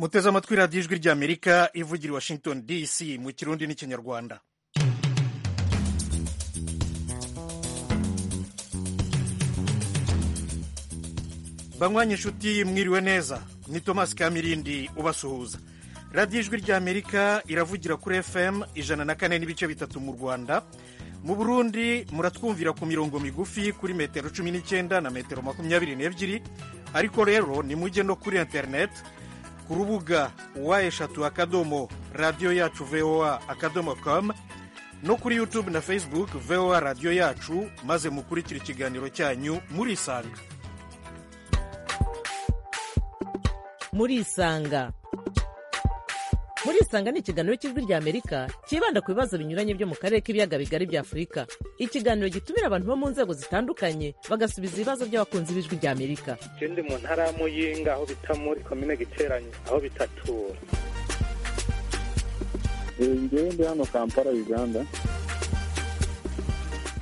muteze amatwi radiyo ijwi ry'amerika ivugira i washington dc mu kirundi n'ikinyarwanda banywanye inshuti mwiriwe neza ni tomasi kamirindi ubasuhuza radiyo ijwi ry'amerika iravugira kuri fm ijana na kane n'ibice bitatu mu rwanda mu burundi muratwumvira ku mirongo migufi kuri metero cumi n'icyenda na metero makumyabiri n'ebyiri ariko rero nimujye no kuri interineti ku rubuga wa eshatu akadomo radiyo yacu voa akadomo komu no kuri yutube na facebook voa radiyo yacu maze mukurikira ikiganiro cyanyu murisanga murisanga murisanga ni ikiganiro cy'ijwi ry'amerika cyibanda ku bibazo binyuranye byo mu karere k'ibiyaga bigari bya afurika ikiganiro gitumira abantu bo mu nzego zitandukanye bagasubiza ibibazo by'abakunzi b'ijwi ry'amerika ndi mu ntara ya muyinga aho bita muri komine giteranye aho bitatura ngewe ndi hano kampala uganda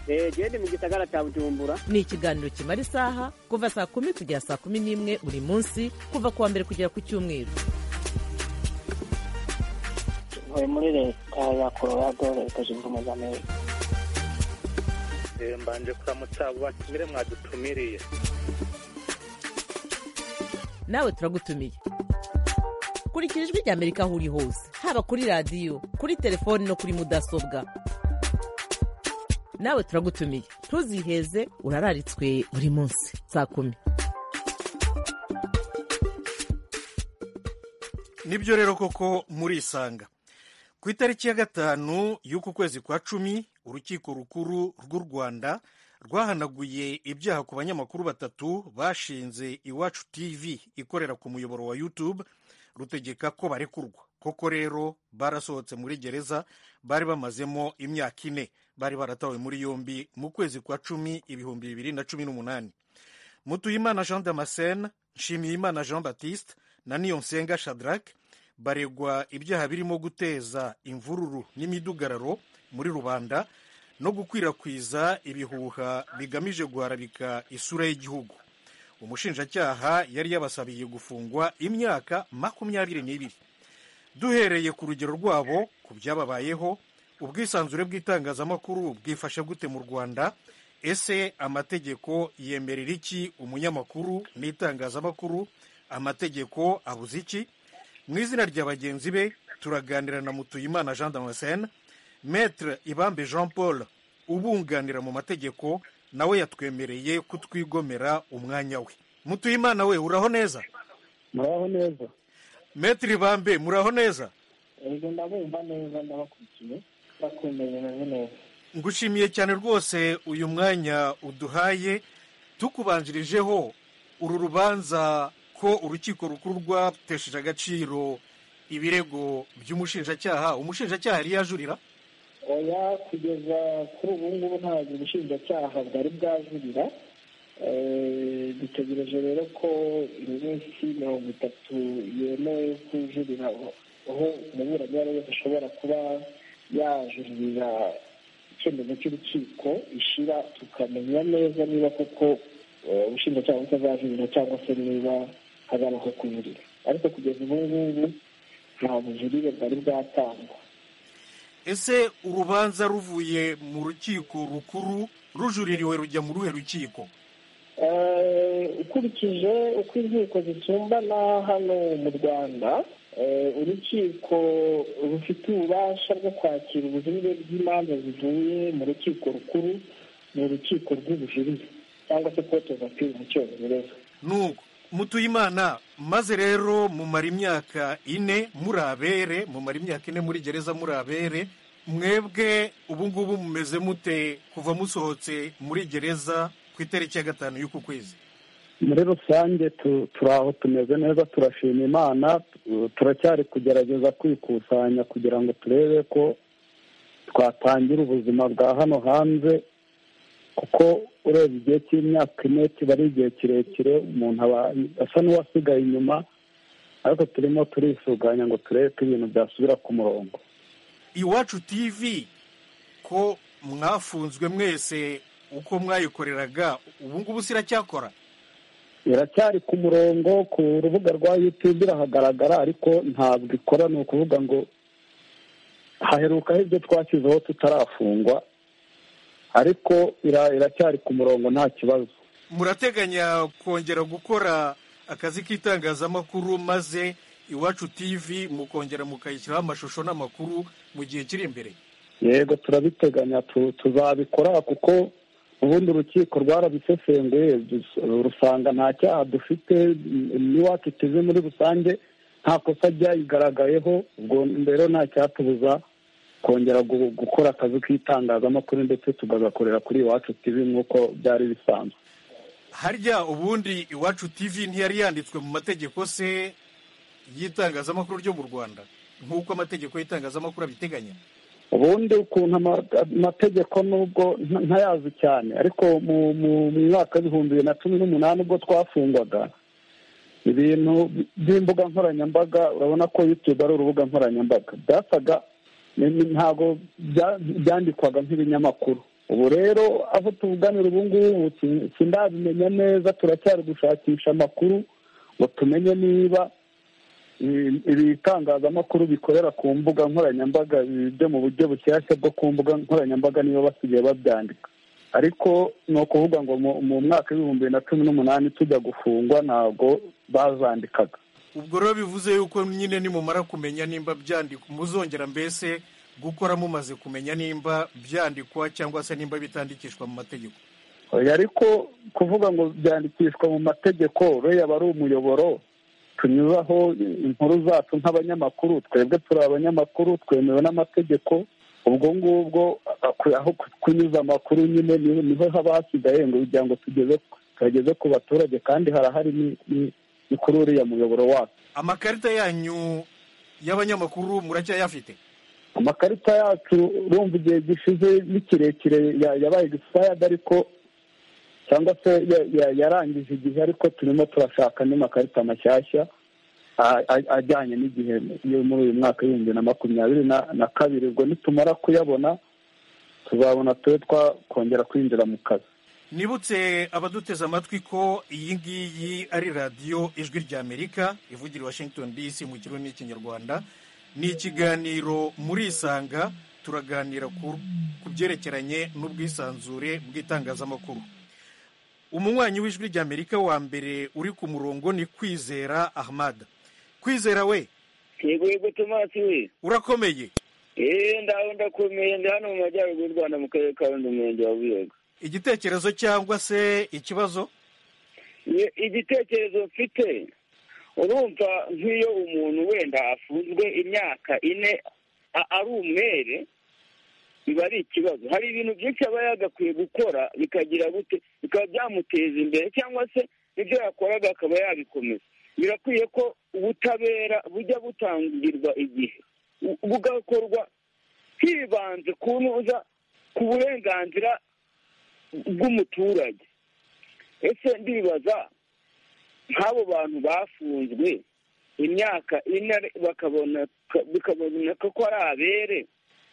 gende mu gisagara cya bujumbura ni ikiganiro kimara isaha kuva saa kumi kugera saa kumi n'imwe buri munsi kuva ku wa mbere kugera ku cyumweru ntuye muri leta ya colorado leta zunze ubumwe za amerika mbanje kuramutsa abo batumire mwadutumiriye nawe turagutumiye kurikira ijwi ry'amerika aho uri hose haba kuri radiyo kuri telefoni no kuri mudasobwa nawe turagutumiye ntuziheze urararitswe buri munsi saa kumi nibyo rero koko murisanga ku itariki ya gatanu y'uku kwezi kwa cumi urukiko rukuru rw'u rwanda rwahanaguye ibyaha ku banyamakuru batatu bashinze iwacu tv ikorera ku muyoboro wa youtube rutegeka ko barekurwa koko rero barasohotse muri gereza bari bamazemo imyaka ine bari baratawe muri yombi mu kwezi kwa cumi ibihumbi bibiri na cumi n'umunani mutuyimana jean damascene nshimiyimana jean baptiste na niyonsenga shadrack baregwa ibyaha birimo guteza imvururu n'imidugararo muri rubanda no gukwirakwiza ibihuha bigamije guharabika isura y'igihugu umushinjacyaha yari yabasabiye gufungwa imyaka makumyabiri n'ibiri duhereye ku rugero rwabo ku byababayeho ubwisanzure bw'itangazamakuru bwifashe gute mu rwanda ese amategeko yemerera iki umunyamakuru n'itangazamakuru amategeko abuze iki mu izina rya bagenzi be turaganira na mutuyimana jean damascene maître ibambe jean paul ubunganira mu mategeko nawe yatwemereye kutwigomera umwanya we mutuyimana we uraho neza muraho neza maître ibambe muraho neza ego ndabumva neza ndabakurikiye bakwemeye meze neza ngushimiye cyane rwose uyu mwanya uduhaye tukubanjirijeho uru rubanza ko urukiko rukuru rwatesheje agaciro ibirego by'umushinjacyaha umushinjacyaha yari yajurira oya kugeza kuri ubu ngubu ntabwo ubushinjacyaha bwari bwajurira dutegereje rero ko iminsi mirongo itatu yemewe kujurira aho umuburanyi wese ashobora kuba yajurira icyemezo cy'urukiko ishira tukamenya neza niba koko ubushinjacyaha butazajurira cyangwa se niba hazabaho kujurira ariko kugeza ubu ngubu nta bujurire bwari bwatangwa ese urubanza ruvuye mu rukiko rukuru rujuririwe rujya mu ruhe rukiko ukurikije uko inkiko zisumbana hano mu rwanda urukiko rufite ububasha bwo kwakira ubujurire bw'imanza zivuye mu rukiko rukuru ni urukiko rw'ubujurire cyangwa se kote vapiri mu cyongereza nuko mutuyimana maze rero mumara imyaka ine muri abere mumara imyaka ine muri gereza muri abere mwebwe ubu ngubu mumeze mute kuva musohotse muri gereza ku itariki ya gatanu y'uku kwezi muri rusange turi aho tumeze neza turashima imana turacyari kugerageza kwikusanya kugira ngo turebe ko twatangira ubuzima bwa hano hanze kuko ureba igihe cy'imyaka ine kiba ari igihe kirekire umuntu aba asa n'uwasigaye inyuma ariko turimo turisuganya ngo turebe ko ibintu byasubira ku murongo iwacu tv ko mwafunzwe mwese uko mwayikoreraga ubu ngubu siracyakora iracyari ku murongo ku rubuga rwa yutube irahagaragara ariko ntabwo ikora ni ukuvuga ngo haherukaho ibyo twashyizeho tutarafungwa ariko ira- iracyari ku murongo nta kibazo murateganya kongera gukora akazi k'itangazamakuru maze iwacu tivi mukongera mukayishyiraho amashusho n'amakuru mu gihe kiri imbere yego turabiteganya tu- tuzabikora kuko ubundi urukiko rwarabisesenguye dus- rusanga nta cyaha dufite n'iwacu tivi muri rusange nta kosa ryayigaragayeho ubwo rero nta cyatubuza kongera gu- gukora akazi k'itangazamakuru ndetse tukagakorera kuri iwacu tivi nk'uko byari bisanzwe harya ubundi iwacu tivi ntiyari yanditswe mu mategeko se y'itangazamakuru ryo mu rwanda nk'uko amategeko y'itangazamakuru abiteganya ubundi ukuntu ama- amategeko nubwo nta- ntayazi cyane ariko mu mu- mu mwaka w'ibihumbi bibiri na cumi n'umunani ubwo twafungwaga ibintu by'imbuga nkoranyambaga urabona ko yutube ari urubuga nkoranyambaga byasaga ni- ni- ntabwo bya- byandikwaga nk'ibinyamakuru ubu rero aho tuvuganira ubu ngubu si- sindabimenya neza turacyari gushakisha amakuru ngo tumenye niba ibi- ibitangazamakuru bikorera ku mbuga nkoranyambaga ibi byo mu buryo bushyashya bwo ku mbuga nkoranyambaga nibo basigaye babyandika ariko ni ukuvuga ngo mu- mu mwaka w'ibihumbi bibiri na cumi n'umunani tujya gufungwa ntabwo bazandikaga ubwo rero bivuze yuko nyine nimumara kumenya nimba byandikwa muzongera mbese gukora mumaze kumenya nimba byandikwa cyangwa se nimba bitandikishwa mu mategeko Oya, ariko kuvuga ngo byandikishwa mu mategeko rero aba ari umuyoboro tunyuzaho inkuru zacu nk'abanyamakuru twebwe turi abanyamakuru twemewe n'amategeko ubwo ngubwo aku- aho ku- kunyuza amakuru nyine ni- niho haba hasigaye ngo kugira ngo tugeze tuyageze ku baturage kandi harahari ni- ni- ni kuri uriya muyoboro wacu amakarita yanyu y'abanyamakuru muracyayafite amakarita yacu urumva igihe gishize ni kirekire ya- yabaye expired ariko cyangwa se ya- ya- yarangije igihe ariko turimo turashaka andi makarita mashyashya a- a- ajyanye n'igihe yo muri uyu mwaka w'ibihumbi bibiri na makumyabiri na- na kabiri ubwo nitumara kuyabona tuzabona tube twakongera kwinjira mu kazi nibutse abaduteze amatwi ko iyi ngiyi ari radiyo ijwi ry'amerika ivugira i washington dc mu kirimi n'ikinyarwanda ni ikiganiro murisanga turaganira ku ku byerekeranye n'ubwisanzure bw'itangazamakuru umunywanyi w'ijwi ry'amerika wa mbere uri ku murongo ni kwizera ahmad kwizera we yego yego tomasi we urakomeye eee ndaho ndakomeye ndi hano mu majyaruguru y'u rwanda mu karere ka rundi umurenge wa buyoga igitekerezo cyangwa se ikibazo Ye- igitekerezo mfite urumva nk'iyo umuntu wenda afunzwe imyaka ine a- ari umwere biba ari ikibazo hari ibintu byinshi aba yagakwiye gukora bikagira gute bikaba byamuteza imbere cyangwa se ibyo yakoraga akaba yabikomeza birakwiye ko ubutabera bujya butangirwa igihe bu- bugakorwa hibanze ku ntuza ku burenganzira bw'umuturage ese ndibaza nk'abo bantu bafunzwe imyaka ine ari- bakabona bikaboneka ko ari abere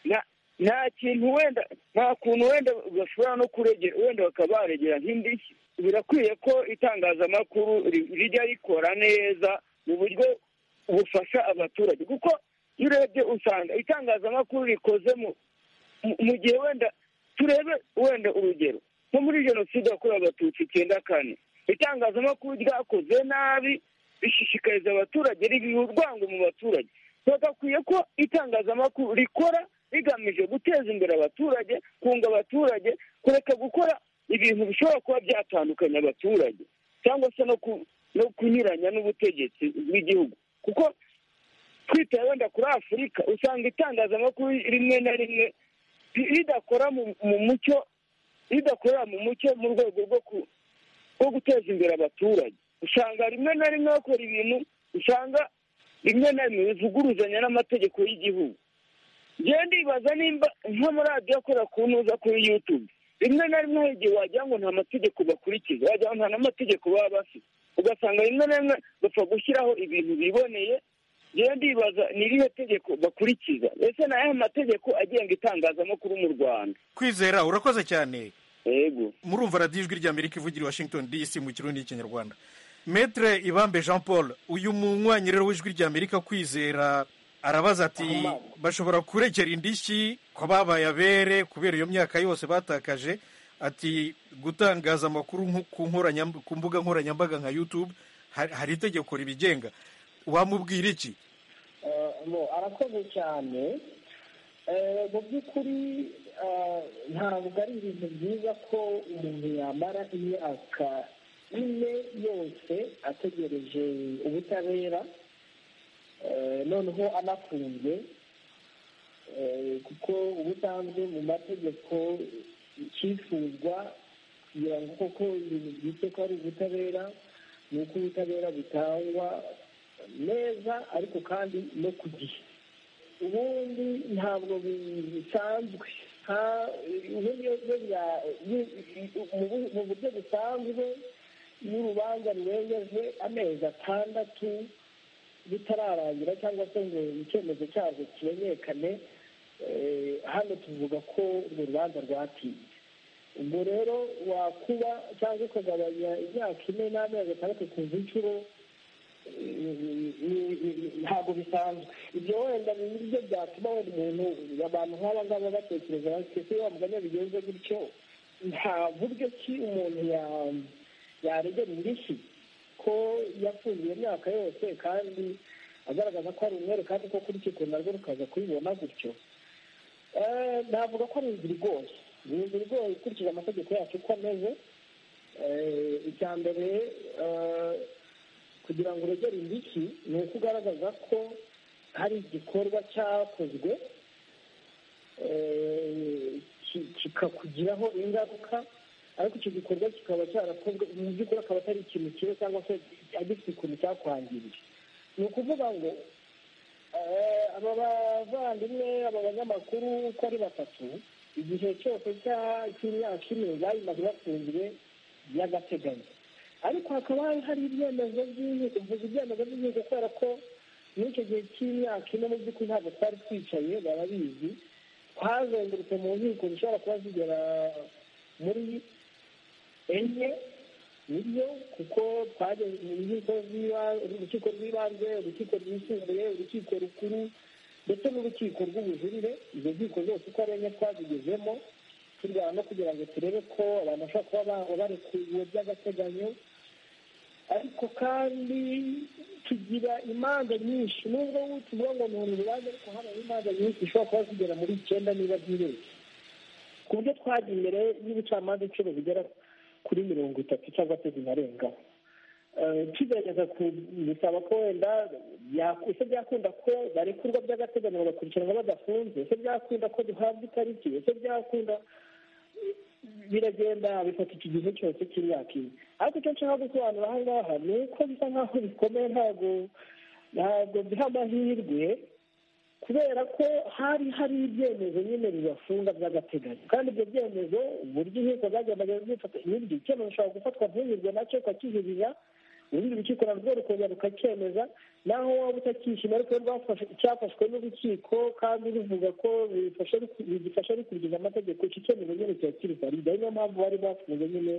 nta- nta kintu wenda nta kuntu wenda bashobora no kuregera wenda bakaba baregera nk'indishyi birakwiye ko itangazamakuru ri- rijya rikora neza mu buryo bufasha abaturage kuko iyo urebye usanga itangazamakuru rikoze mu mu- mu gihe wenda turebe wenda urugero nko muri jenoside yakorewe abatutsi icyenda kane itangazamakuru ryakoze nabi rishishikariza abaturage ribiha urwango mu baturage bagakwiye ko itangazamakuru rikora rigamije guteza imbere abaturage kunga abaturage kureka gukora ibintu bishobora kuba byatandukanya abaturage cyangwa se no ku- no kunyuranya n'ubutegetsi bw'igihugu kuko twitaye wenda kuri afurika usanga itangazamakuru rimwe na rimwe ri- ridakora mu- mu mucyo ridakorera mu mucyo mu rwego rwo ku- rwo guteza imbere abaturage usanga rimwe na rimwe bakora ibintu usanga rimwe na rimwe bivuguruzanya n'amategeko y'igihugu njyewe ndibaza nimba nk'amaradiyo akorera ku ntuza kuri yutube rimwe na rimwe hari igihe wagira ngo nta mategeko bakurikiza wagira ngo nta n'amategeko baba bafite ugasanga rimwe na rimwe bapfa gushyiraho ibintu biboneye njyewe ndibaza ni irihe tegeko bakurikiza ese ni ayahe mategeko agenga itangazamakuru mu rwanda kwizera urakoze cyane yego murumva radiyo ijwi rya amerika ivugira i washington dc mu kirundi n'ikinyarwanda metre ibambe jean paul uyu munywanyi rero w'ijwi rya amerika kwizera arabaza ati bashobora kurekera indishyi ko babaye abere kubera iyo myaka yose batakaje ati gutangaza amakuru nko ku nkoranyam- ku mbuga nkoranyambaga nka youtube ha- hari itegeko ribigenga wamubwira iki Eh, no arakoze cyane Eh, mu by'ukuri eh, ntabwo ari ibintu byiza ko umuntu yamara imyaka ine yose ategereje ubutabera Eh, noneho anafunzwe Eh, kuko ubusanzwe mu mategeko icyifuzwa kugira ngo koko ibintu byitse ko ari ubutabera ni uko ubutabera butangwa neza ariko kandi no ku gihe ubundi ntabwo bisanzwe nta- ubundi iyo byo bya- bi- mu bu- mu buryo busanzwe iyo urubanza rurengeje amezi atandatu bitararangira cyangwa se ngo icyemezo cyarwo kimenyekane eh, hano tuvuga ko urwo rubanza rwatinze ubwo rero wakuba cyangwa ukagabanya imyaka ine n'amezi atandatu ku inshuro ntabwo bisanzwe ibyo wenda ni ibyo byatuma wenda umuntu abantu nk'aba ngaba batekereza bati ese wa mugani bigenze gutyo nta buryo ki umuntu ya- yaregera indishyi ko yafungiye imyaka yose kandi agaragaza ko ari umwere kandi ko kuri urukiko narwo rukaza kubibona gutyo Eh, navuga ko ari inzira igoye ni inzira igoye ikurikije amategeko yacu uko ameze Eh, icya mbere eh, kugira ngo uregere indishyi ni uko ugaragaza ko hari igikorwa cyakozwe eh, ki- kikakugiraho ingaruka ariko icyo gikorwa kikaba cyarakozwe mu by'ukuri akaba atari ikintu kibi cyangwa se agifite ukuntu cyakwangirije ni ukuvuga ngo eh, aba bavandimwe aba banyamakuru uko ari batatu igihe cyose cya- cy'imyaka ine bayimaze bafunzwe by'agateganyo ariko hakaba hari hari ibyemezo by'inkiko mvuze ibyemezo by'inkiko kubera ko muri icyo gihe cy'imyaka ine mu by'ukuri ntabwo twari twicaye barabizi twazengurutse mu nkiko zishobora kuba zigera muri enye nibyo kuko twageze mu nkiko z'iba- urukiko rw'ibanze urukiko rwisumbuye urukiko rukuru ndetse n'urukiko rw'ubujurire izo nkiko zose uko ari enye twazigezemo turwana no kugira ngo turebe ko abantu bashobora kuba ba- barekuwe by'agateganyo ariko kandi tugira imanza nyinshi nubwo tuvuga ngo ni urubanza ariko hano hari imanza nyinshi zishobora kuba zigera muri icyenda niba zirenze ku buryo twagiye imbere y'ubucamanza inshuro zigera kuri mirongo itatu cyangwa se zinarengaho Eh, tugerageza ku- gusaba ko wenda bya- ese byakunda ko barekurwa by'agateganyo bagakurikiranwa badafunze ese byakunda ko duhabwa itariki ese byakunda biragenda bifata iki gihe cyose cy'imyaka ine ariko icyo nshaka gusobanura aha ngaha ni uko bisa nk'aho bikomeye ntabwo ntabwo biha amahirwe kubera ko hari hari ibyemezo nyine bibafunga by'agateganyo kandi ibyo byemezo uburyo inkiko zagendaga zifata ibindi icyemezo ushobora gufatwa ntunyurwe nacyo ukakihirira urundi rukiko narwo rukongera rukacyemeza naho waba utakishima ariko rwafashe cyafashwe n'urukiko kandi ruvuga ko bifashe ruku- bigifasha rukurikiza amategeko icyo cyemezo nyine kiba kiri valide ari niyo mpamvu bari bafunze nyine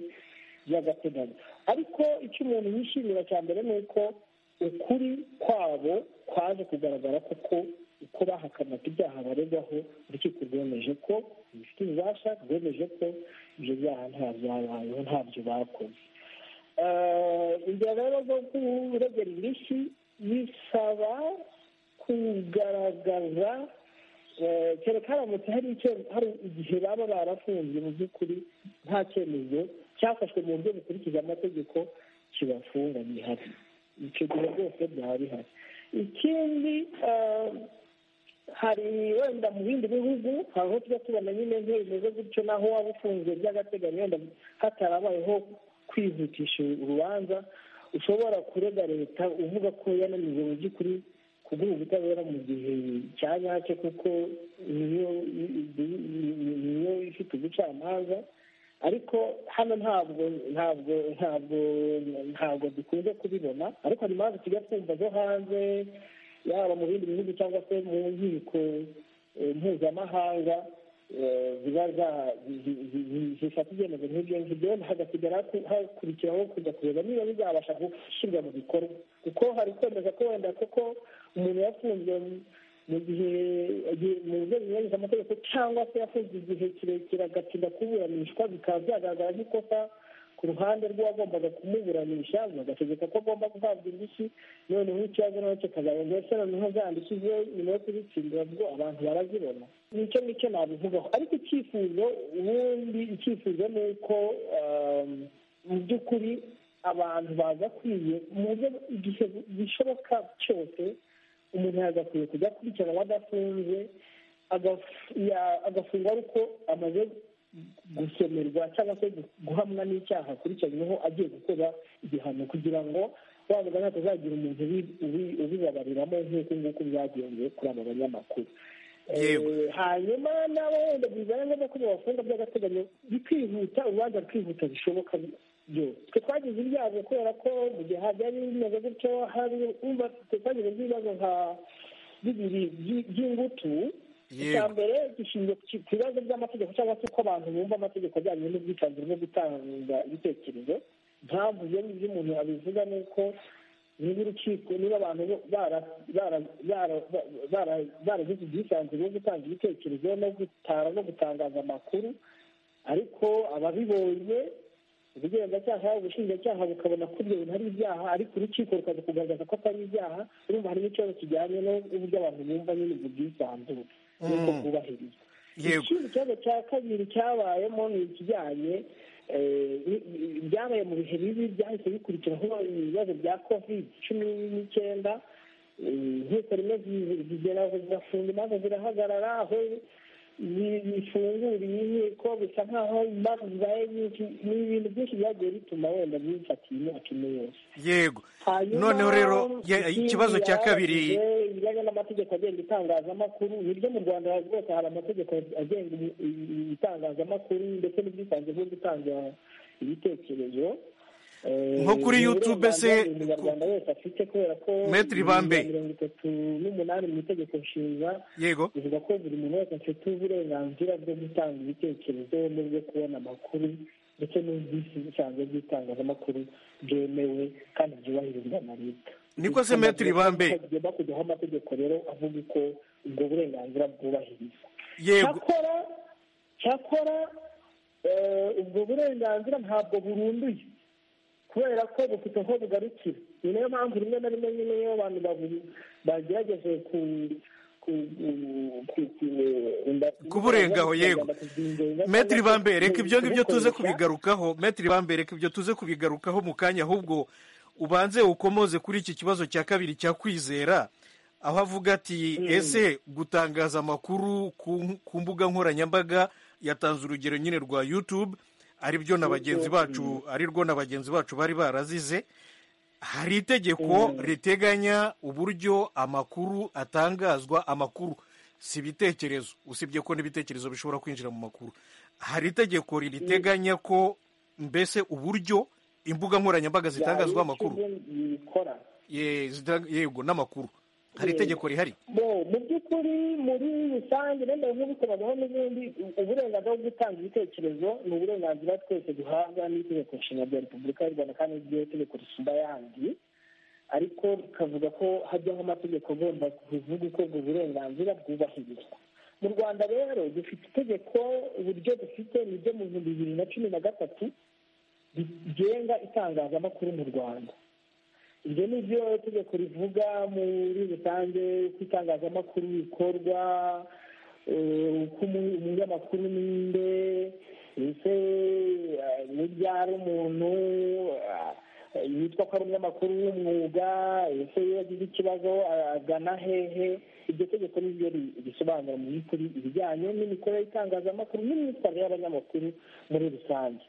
by'agateganyo ariko icyo umuntu yishimira cya mbere ni uko ukuri kwabo kwaje kugaragara koko uko bahakanaga ibyaha baregwaho urukiko rwemeje ko bifite ububasha rwemeje ko ibyo byaha nta byabayeho ntabyo bakoze Eh, inzira rero zo kuregera indishyi bisaba kugaragaza eh, kereka haramutse hari icye- hari igihe baba barafunzwe mu by'ukuri nta cyemezo cyafashwe mu buryo bukurikije amategeko kibafunga gihari icyo gihe rwose byaba bihari ikindi eh, hari wenda mu bindi bihugu hari aho tujya tubona nyine intebe zimeze gutyo naho waba ufunzwe by'agateganyo wenda hatarabayeho kwihutisha urubanza ushobora kurega leta uvuga ko yananiwe mu by'ukuri kuguha ubutabera mu gihe cya nyacyo kuko niyo niyo ifite ubucamanza ariko hano ntabwo ntabwo ntabwo ntabwo dukunze kubibona ariko hari impamvu tujya twumva zo hanze yaba mu bindi bihugu cyangwa se mu nkiko eh, mpuzamahanga ziba zifata ibyemezo nk'ibyo ngibyo hagasigara hakurikiraho kujya kureba niba bizabasha gushyirwa mu bikorwa kuko hari kwemeza ko wenda koko umuntu yafunzwe mu gihe mu buryo binyuranyije amategeko cyangwa se yafunzwe igihe kirekire agatinda kuburanishwa bikaba byagaragara nk'ikosa ku ruhande rw'uwagombaga kumuburanisha bagategeka ko agomba guhabwa indishyi noneho ikibazo nacyo kazabona ndetse noneho zandikije nyuma yo kuzitsindira ubwo abantu barazibona nicyo nicyo nabivugaho ariko icyifuzo ubundi icyifuzo ni uko mu by'ukuri abantu bagakwiye mu buryo igihe bishoboka cyose umuntu yagakwiye kujya kurikirana adafunze agafungwa ari uko amaze gusomerwa cyangwa se guhamwa n'icyaha akurikiranyweho agiye gukora igihano kugira ngo wavuga ntabwo azagira umuntu ubibabariramo nk'uko nguko byagenze kuri aba banyamakuru hanyuma nabo wenda bizana ngombwa ko babafunga by'agateganyo bikihuta urubanza rukihuta bishoboka byose twe twagize ibyago kubera ko mu gihe byari bimeze gutyo hari twagize nk'ibibazo nka bibiri by'ingutu icya mbere gishingiye ku bibazo by'amategeko cyangwa se uko abantu bumva amategeko ajyanye n'ubwitanzire bwo gutanga ibitekerezo mpamvu ibyo ngibyo umuntu abivuga ni uko niba urukiko niba abantu baragize ubwisanzure bwo gutanga ibitekerezo no gutara no gutangaza amakuru ariko ababibonye ubugenzacyaha ubushinjacyaha bukabona ko ibyo bintu ari ibyaha ariko urukiko rukaza kugaragaza ko atari ibyaha urumva harimo ikibazo kijyanye n'uburyo abantu bumva nyine ubwo bwisanzure n'uko bwubahirizwa ikindi kibazo cya kabiri cyabayemo ni ikijyanye byabaye mu bihe bibi byahise bikurikiraho ibibazo bya covid cumi n'icyenda inkiko rimwe zigera zigafunga imanza zirahagarara aho bifunguriye inkiko bisa nkaho imanza zibaye nyinshi ni ibintu byinshi byagiye bituma wenda bifatiye imyaka ine yose yego noneho rero ikibazo cya kabiri ibijyanye n'amategeko agenga itangazamakuru niryo mu rwanda rwose hari amategeko agenga itangazamakuru ndetse n'ubwisanzure bwo gutanga ibitekerezo nko kuri yutube se umunyarwanda wese afite kubera ko metiri bambe mirongo itatu n'umunani mu itegeko nshinga yego bivuga ko buri muntu wese afite uburenganzira bwo gutanga ibitekerezo n'ubwo kubona amakuru ndetse n'ubwisanzure bw'itangazamakuru bwemewe kandi byubahirizwa na leta niko se metiri bambe tugomba kujyaho amategeko rero avuga uko ubwo burenganzira bwubahirizwa yego cyakora cyakora ubwo burenganzira ntabwo burunduye kubera ko bufite aho bugarukira ni nayo mpamvu rimwe na rimwe nyine iyo abantu bagerageje ku kuburengaho yego metiri bambere reka ibyo ngibyo tuze kubigarukaho metiri bambere reka ibyo tuze kubigarukaho mu kanya ahubwo ubanze ukomoze kuri iki kibazo cya kabiri cya kwizera aho avuga ati ese gutangaza amakuru ku mbuga nkoranyambaga yatanze urugero nyine rwa yutube ari byo na bagenzi bacu ari rwo na bagenzi bacu bari barazize hari itegeko riteganya uburyo amakuru atangazwa amakuru si ibitekerezo usibye ko n'ibitekerezo bishobora kwinjira mu makuru hari itegeko riteganya ko mbese uburyo imbuga nkoranyambaga zitangazwa amakuru yego n'amakuru hari itegeko rihari mu by'ukuri muri rusange wenda bimwe bikoraho n'ibindi uburenganzira bwo gutanga ibitekerezo ni uburenganzira twese duhabwa n'itegeko nshinga rya repubulika y'u rwanda kandi n'iryo tegeko risumba ayandi ariko bikavuga ko hajyaho amategeko agomba kuvuga uko ubwo burenganzira bwubahirizwa mu rwanda rero dufite itegeko uburyo dufite ni ryo mu bihumbi bibiri na cumi na gatatu rigenga itangazamakuru mu rwanda ibyo ni byo tegeko rivuga muri rusange uko itangazamakuru bikorwa uko umunyamakuru ninde ndetse n'ibyo ari umuntu yitwa ko ari umunyamakuru w'umwuga ese iyo agize ikibazo agana hehe iryo tegeko niryo risobanura mu by'ukuri ibijyanye n'imikorere y'itangazamakuru n'imyitwarire y'abanyamakuru muri rusange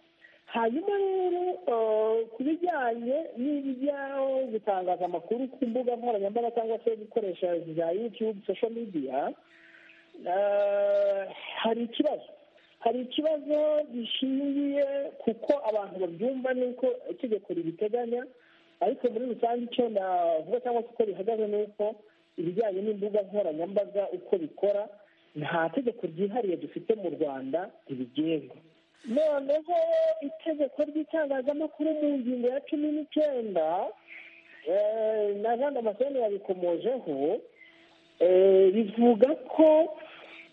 hanyuma rero ku bijyanye n'ibijya gutangaza amakuru ku mbuga nkoranyambaga cyangwa se gukoresha za yutube sosho midiya hari ikibazo hari ikibazo gishingiye kuko abantu babyumva n'uko itegeko ribiteganya ariko muri rusange icyo navuga cyangwa se uko bihagaze ni uko ibijyanye n'imbuga nkoranyambaga uko bikora nta tegeko ryihariye dufite mu rwanda ribigenga noneho itegeko ry'itangazamakuru mu ngingo ya cumi n'icyenda eh, na jean damascene yabikomojeho eh, rivuga ko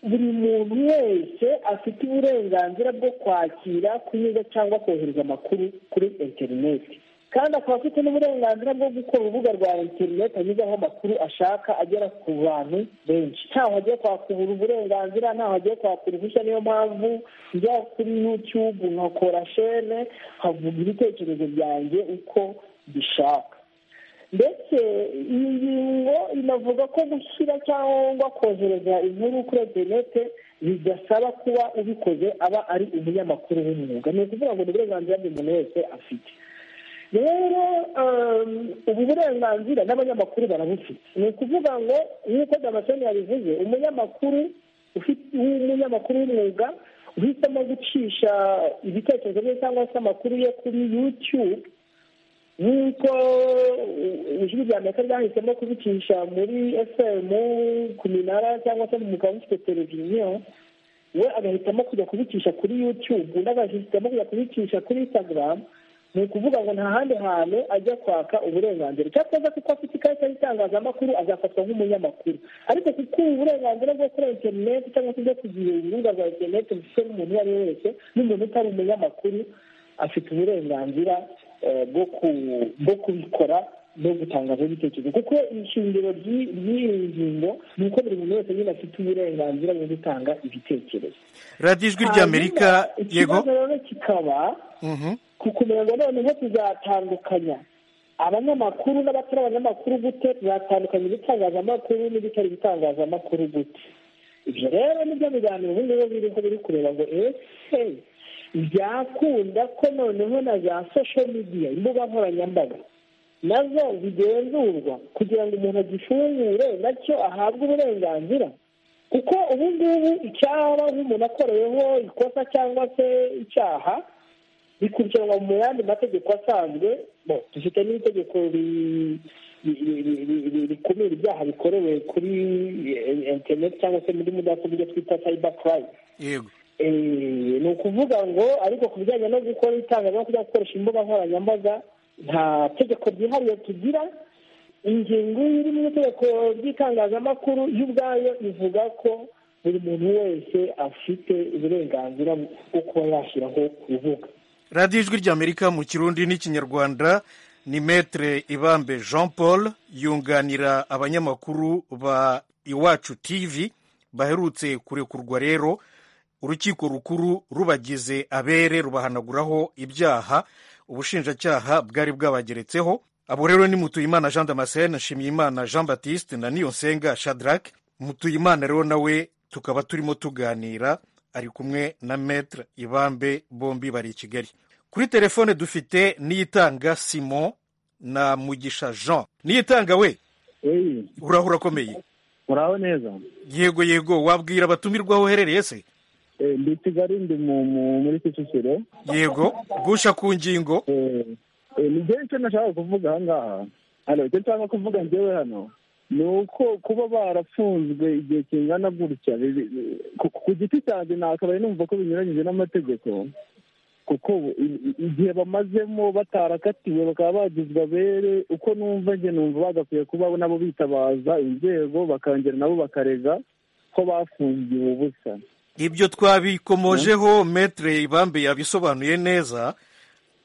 buri muntu wese afite uburenganzira bwo kwakira kunyuza cyangwa kohereza amakuru kuri interineti kandi akaba afite n'uburenganzira bwo gukora urubuga rwa interineti anyuzaho amakuru ashaka agera ku bantu benshi ntaho agiye kwakura uburenganzira ntaho agiye kwakura uruhushya niyo mpamvu njya kuri yutube nkakora shene nkavuga ibitekerezo byanjye uko bishaka ndetse iyi ngingo inavuga ko gushyira cyangwa kohereza inkuru kuri interinete bidasaba kuba ubikoze aba ari umunyamakuru w'umwuga ni ukuvuga ngo ni uburenganzira buri muntu wese afite rero ubu burenganzira n'abanyamakuru barabufite ni ukuvuga ngo nk'uko damascene yabivuze umunyamakuru w'umunyamakuru w'umwuga uhisemo gucisha ibitekerezo bye cyangwa se amakuru ye kuri yutube nk'uko ijwi rya amerika ryahisemo kubicisha muri fm ku minara cyangwa se mu mugabo ufite televiziyo we agahitamo kujya kubicisha kuri yutube undi agahitamo kujya kubicisha kuri instagram ni ukuvuga ngo nta handi hantu ajya kwaka uburenganzira icyo akoze kuko afite ikarita y'itangazamakuru azafatwa nk'umunyamakuru ariko kuko ubu burenganzira bwo kuri interineti cyangwa se bwo kugira urubuga rwa interineti bufite n'umuntu uwo ari we wese n'umuntu utari umunyamakuru afite uburenganzira bwo kubikora no gutangaza ibitekerezo kuko ishingiro ry'iyi ngingo ni uko buri muntu wese nyine afite uburenganzira bwo gutanga ibitekerezo radiyo ijwi rya amerika Hanyuma, yego ikibazo rero kikaba Mhm. ku kumenya ngo noneho tuzatandukanya abanyamakuru n'abatari abanyamakuru gute tuzatandukanya ibitangazamakuru n'ibitari ibitangazamakuru gute ibyo rero nibyo biganiro ubu ngubu biriho biri kureba ngo ese byakunda ko noneho na za sosho midiya imbuga nkoranyambaga nazo zigenzurwa kugira ngo umuntu agifungure nacyo ahabwe uburenganzira kuko ubu ngubu icyaba nk'umuntu akoreyeho ikosa cyangwa se icyaha bikurikiranwa mu yandi mategeko asanzwe bo dufite n'itegeko ri- ri- ri- ri- ri- rikumira ibyaha bikorewe kuri eh, interineti cyangwa se muri mudasobwa ibyo twita cyber crime yego Eh, ni ukuvuga ngo ariko ku bijyanye no gukora itangazamakuru cyangwa gukoresha imbuga nkoranyambaga nta tegeko ryihariye tugira ingingo iri mu itegeko ry'itangazamakuru yo ubwayo ivuga ko buri muntu wese afite uburenganzira bwo kuba yashyiraho urubuga radiyo ijwi rya amerika mu kirundi n'ikinyarwanda ni metere ibambe jean paul yunganira abanyamakuru ba iwacu tv baherutse kurekurwa rero urukiko rukuru rubagize abere rubahanaguraho ibyaha ubushinjacyaha bwari bwabageretseho abo rero ni mutuyimana jean damascene nshimyimana jean baptiste na niyonsenga shadrake mutuyimana rero nawe tukaba turimo tuganira ari kumwe na metere ibambe bombi bari i kigali kuri telefone dufite niyitanga simon na mugisha jean niyitanga we eyi urahura urakomeye muraho neza yego yego wabwira abatumirwa aho uherereye se Eh, ndi i kigali ndi mu- mu- muri kicukiro yego gusha ku ngingo Eh, eh, ni byo icyo nashaka kuvuga aha ngaha hano icyo nshaka kuvuga njyewe hano ni uko kuba barafunzwe igihe kingana gutya bibi- bi- ku ku giti cyanjye nakabaye numva ko binyuranyije n'amategeko kuko i- i- igihe bamazemo batarakatiwe bakaba bagizwe abere uko numva njye numva bagakwiye kuba nabo bitabaza inzego bakongera nabo bakarega ko bafungiwe ubusa ibyo twabikomojeho metere ibambe yabisobanuye neza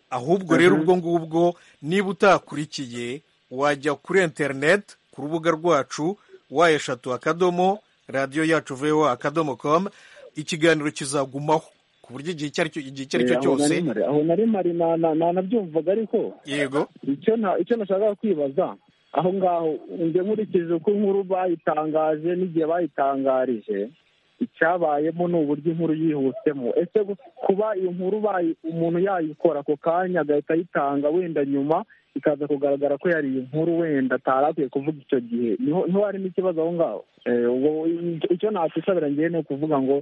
ahubwo rero ubwo ngubwo niba utakurikiye wajya kuri interineti ku rubuga rwacu wa eshatu akadomo radiyo yacu vewa akadomo komu ikiganiro kizagumaho ku buryo igihe icyo ari cyo igihe icyo ari cyo Eh, aho cyose nari mari- aho nari mari na- na- na- nabyumvaga ariko yego icyo nta icyo nashakaga kwibaza aho ngaho njye nkurikije uko inkuru bayitangaje n'igihe bayitangarije icyabayemo ni uburyo inkuru yihutemo ese gu- kuba iyo nkuru bayi- umuntu yayikora ako kanya agahita ayitanga wenda nyuma ikaza kugaragara ko yari iyi nkuru wenda atari akwiye kuvuga icyo gihe niho niho harimo ikibazo aho ngaho Eh, ubwo icyo- icyo nakwisabira ngewe ni ukuvuga ngo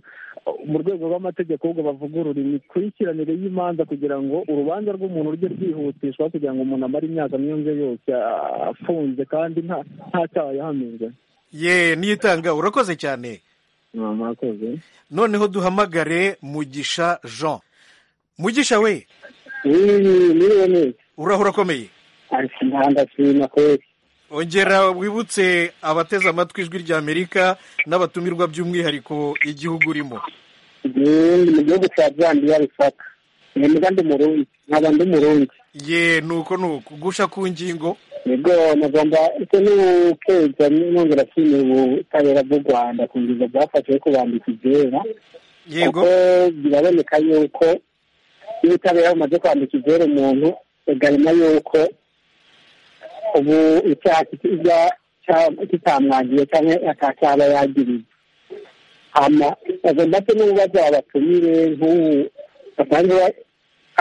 mu rwego rw'amategeko ahubwo bavugurura imikurikiranire y'imanza kugira ngo urubanza rw'umuntu rujye rwihutishwa kugira ngo umuntu amare imyaka myonze yose ah, afunze kandi nta nta cyaha yahamijwe ye niyitanga urakoze cyane mwakoze noneho duhamagare mugisha jean mugisha we niwe neza urahura akomeye ariko ndandashima kweli ongera wibutse abateze amatwi ijwi ry'amerika n'abatumirwa by'umwihariko igihugu urimo ni mu gihugu cya zandiya risaka ni mbwa ndi murundi nkaba ndi murundi ye nuko nuko gusha ku ngingo nibwo mugomba ariko n'ubukeza nongera ashimiye ubutabera bw'u rwanda ku ngingo bwafashe yo kubambika ibyera kuko yego biraboneka yuko iyo ubutabera bumaze kwambika ibyera umuntu bigarima yuko ubu icyaha kijya kitamwangiye cyangwa atacyaba yagiriye hama bagomba se n'ububazo babatumire nk'ubu basanzwe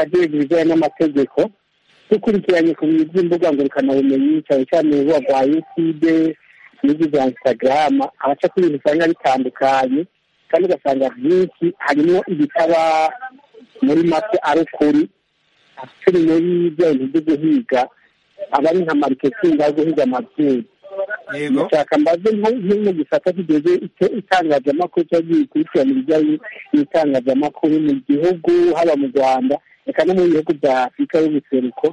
agenga ibijyanye n'amategeko dukurikiranye ku bintu by'imbuga ngurukanabumenyi cyane cyane urubuga rwa yutube n'ibyo bya instagram abaca ku bintu usanga bitandukanye kandi ugasanga byinshi harimo ibitaba muri make ari ukuri turi muri bya bintu byo guhiga aba ari nka mariketingi yo guhiga amabyeyi yego ndashaka mbaze nko- nko mu gisata kigeze icyo itangazamakuru cyangwa gikurikirana ibijyanye n'itangazamakuru mu gihugu haba mu rwanda reka no mu bihugu bya afurika y'ubuseruko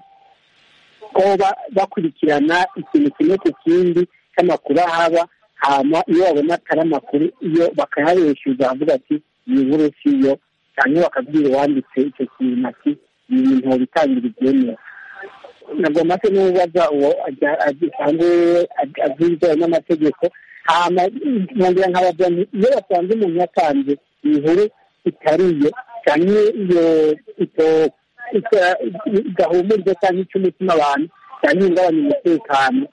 ko ba- bakurikirana ikintu kimwe ku kindi cy'amakuru ahaba hama iyo babona atari amakuru iyo bakayabeshyuza avuga ati iyi nkuru si yo cyangwa bakabwira uwanditse icyo kintu ati ibi bintu bitangira ibyemewe nagomba se n'ubaza uwo ajya- asanzwe abyizewe n'amategeko hama nkongera nkabaza nti iyo basanze umuntu yatanze inkuru itari iyo cyangwa iyo ito- ito- idahumuriza cyangwa ica umutima abantu cyangwa ihungabanya umutekano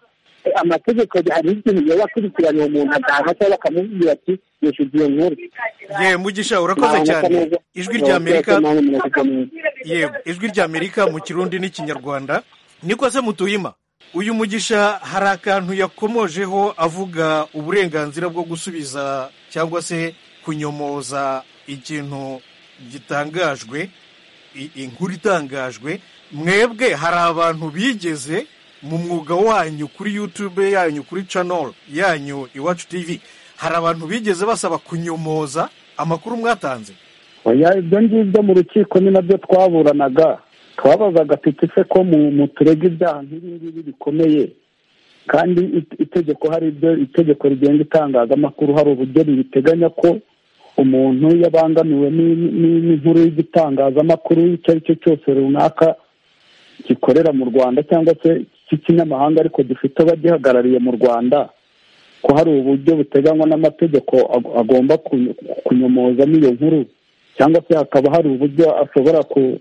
amategeko hari ikintu yaba akurikirana uwo muntu agahanwa cyangwa bakamubwira ati yishyuza iyo nkuru ye mugisha urakoze cyane ijwi ry'amerika yego ijwi ry'amerika mu kirundi n'ikinyarwanda niko se mutuhima uyu mugisha hari akantu yakomojeho avuga uburenganzira bwo gusubiza cyangwa se kunyomoza ikintu gitangajwe i- inkuru itangajwe mwebwe hari abantu bigeze mu mwuga wanyu kuri yutube yanyu kuri cano yanyu iwacu tivi hari abantu bigeze basaba kunyomoza amakuru mwatanze oya ibyo ngibyo mu rukiko ni nabyo twaburanaga twabazaga tuti se ko mu- mu turega ibyaha nk'ibi ngibi bikomeye kandi it- itegeko hari ibyo itegeko rigenga itangazamakuru hari uburyo ribiteganya ko umuntu iyo abangamiwe ni- ni- n'inkuru y'igitangazamakuru icyo ari cyo cyose runaka gikorera mu rwanda cyangwa se cy'ikinyamahanga ariko gifite abagihagarariye mu rwanda ko hari uburyo buteganywa n'amategeko ag- agomba kunyo- kunyomozamo iyo nkuru cyangwa se hakaba hari uburyo ashobora ku-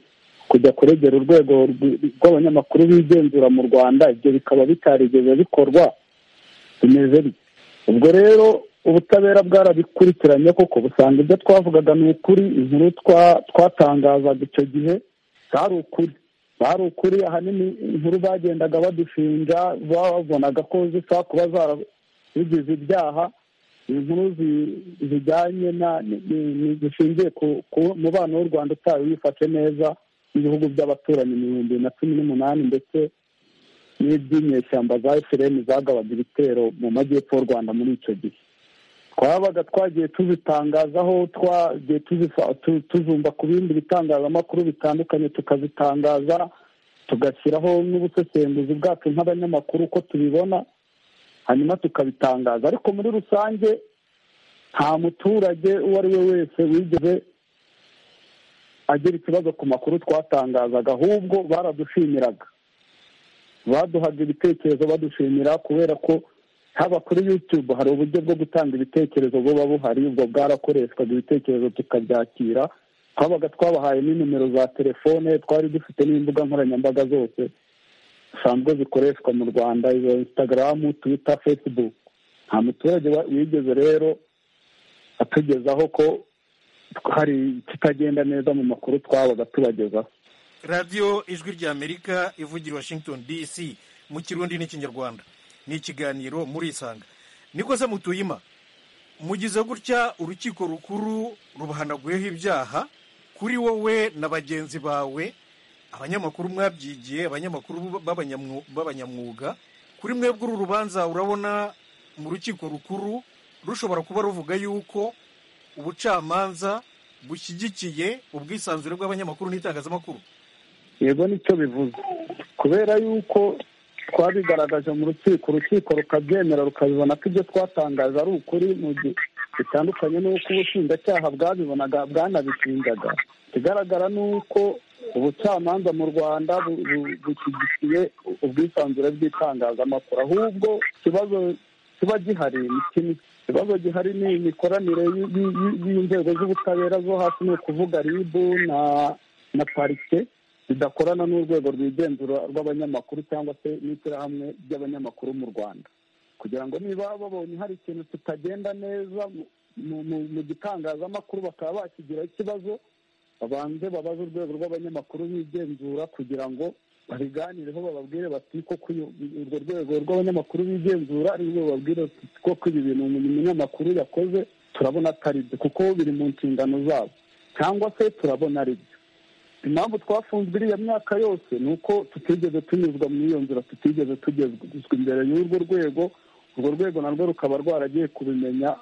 kujya kuregera urwego rw- rw'abanyamakuru bigenzura mu rwanda ibyo bikaba bitarigeze bikorwa bimeze bityo ubwo rero ubutabera bwarabikurikiranye koko busanga ibyo twavugaga ni ukuri inkuru twa- twatangazaga icyo gihe zari ukuri bari ukuri ahanini inkuru bagendaga badushinja babonaga ko zishobora kuba zarabigize ibyaha inkuru zi- zijyanye na ni- ni- ni- zishingiye ku ku mubano w'u rwanda utawe wifashe neza n'ibihugu by'abaturanyi mu bihumbi bibiri na cumi n'umunani ndetse n'iby'inyeshyamba za efuperi zagabaga ibitero mu majyepfo y'u rwanda muri icyo gihe twabaga twagiye tuzitangazaho twagiye tuzifa- tu- tuzumva ku bindi bitangazamakuru bitandukanye tukazitangaza tugashyiraho n'ubusesenguzi bwacu nk'abanyamakuru uko tubibona hanyuma tukabitangaza ariko muri rusange nta muturage uwo ari we wese wigeze agira ikibazo ku makuru twatangazaga ahubwo baradushimiraga baduhaga ibitekerezo badushimira kubera ko haba kuri yutube hari uburyo bwo gutanga ibitekerezo buba buhari ubwo bwarakoreshwaga ibitekerezo tukabyakira twabaga twabahaye ni nimero za telefone twari dufite n'imbuga nkoranyambaga zose zisanzwe zikoreshwa mu rwanda izo instagram twitter facebook nta muturage wa- wigeze rero atugezaho ko hari ikitagenda neza mu makuru twabaga tubagezaho radiyo ijwi ry'amerika ivugira washington dc mu kirundi n'ikinyarwanda ni ikiganiro murisanga niko se mutuyima mugize gutya urukiko rukuru rubahanaguyeho ibyaha kuri wowe na bagenzi bawe abanyamakuru mwabyigiye abanyamakuru b'abanyamu- b'abanyamwuga kuri mwebwe uru rubanza urabona mu rukiko rukuru rushobora kuba ruvuga yuko ubucamanza bushyigikiye ubwisanzure bw'abanyamakuru n'itangazamakuru yego nicyo bivuze kubera yuko twabigaragaje mu rukiko urukiko rukabyemera rukabibona ko ibyo twatangaje ari ukuri mu gihe bitandukanye n'uko ubushinjacyaha bwabibonaga bwanabishinjaga ikigaragara ni uko ubucamanza mu rwanda bushyigikiye ubwisanzure bw'itangazamakuru ahubwo ikibazo kiba gihari ikibazo gihari ni imikoranire y'inzego z'ubutabera zo hasi ni ukuvuga ribu na parike bidakorana n'urwego rwigenzura rw'abanyamakuru cyangwa se n'ishyirahamwe ry'abanyamakuru mu rwanda kugira ngo niba babonye hari ikintu kitagenda neza mu gitangazamakuru bakaba bakigiraho ikibazo babanze babaze urwego rw'abanyamakuru bigenzura kugira ngo babiganireho bababwire bati koko urwo rwego rw'abanyamakuru bigenzura ari rwo bababwire koko ibi bintu umunyamakuru yakoze turabona atari byo kuko biri mu nshingano zabo cyangwa se turabona ari byo impamvu twafunzwe iriya myaka yose ni uko tutigeze tunyuzwa muri iyo nzira tutigeze tugezwa imbere y'urwo rwego urwo rwego narwo rukaba rwaragiye kubimenya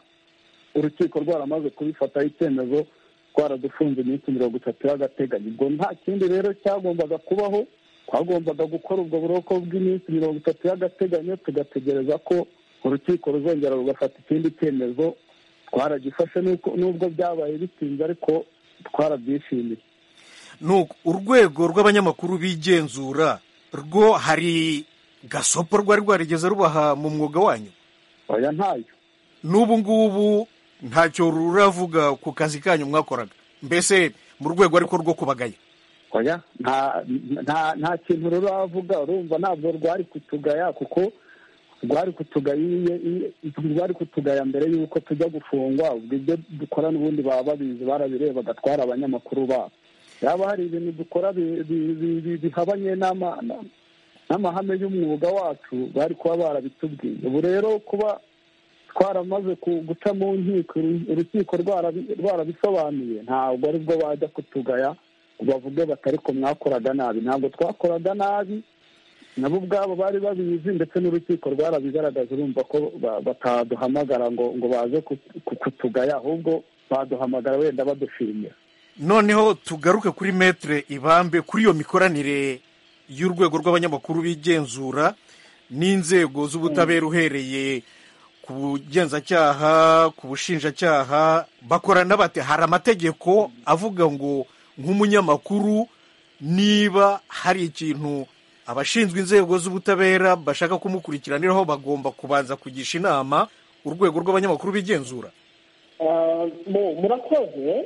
urukiko rwaramaze kubifataho icyemezo rwaradufunze iminsi mirongo itatu y'agateganyo ubwo nta kindi rero cyagombaga kubaho twagombaga gukora ubwo buroko bw'iminsi mirongo itatu y'agateganyo tugategereza ko urukiko ruzongera rugafata ikindi cyemezo twaragifashe n'ubwo byabaye bitinze ariko twarabyishimiye urwego rw'abanyamakuru bigenzura rwo hari gasopo rwari rwarigeze rubaha mu mwuga wanyu oya ntayo n'ubu ngubu ntacyo ruravuga ku kazi kanyu mwakoraga mbese mu rwego ariko rwo kubagaya oya nta kintu ruravuga urumva ntabwo rwari kutugaya kuko rwari kutugaya mbere y'uko tujya gufungwa ubwo ibyo dukora n'ubundi baba babizi barabireba bagatwara abanyamakuru babo yaba hari ibintu dukora bihabanye n'amahame y'umwuga wacu bari kuba barabitubwiye ubu rero kuba twaramaze guca mu nkiko urukiko rwarabisobanuye ntabwo ari bwo bajya kutugaya ngo bavuge batariko mwakoraga nabi ntabwo twakoraga nabi nabo ubwabo bari babizi ndetse n'urukiko rwarabigaragaje urumva ko bataduhamagara ngo ngo baze kutugaya ahubwo baduhamagara wenda badushimira noneho tugaruke kuri metere ibambe kuri iyo mikoranire y'urwego rw'abanyamakuru bigenzura n'inzego z'ubutabera uhereye ku bugenzacyaha ku bushinjacyaha bakorana bate hari amategeko avuga ngo nk'umunyamakuru niba hari ikintu abashinzwe inzego z'ubutabera bashaka kumukurikiraniraho bagomba kubanza kugisha inama urwego rw'abanyamakuru bigenzura murakoze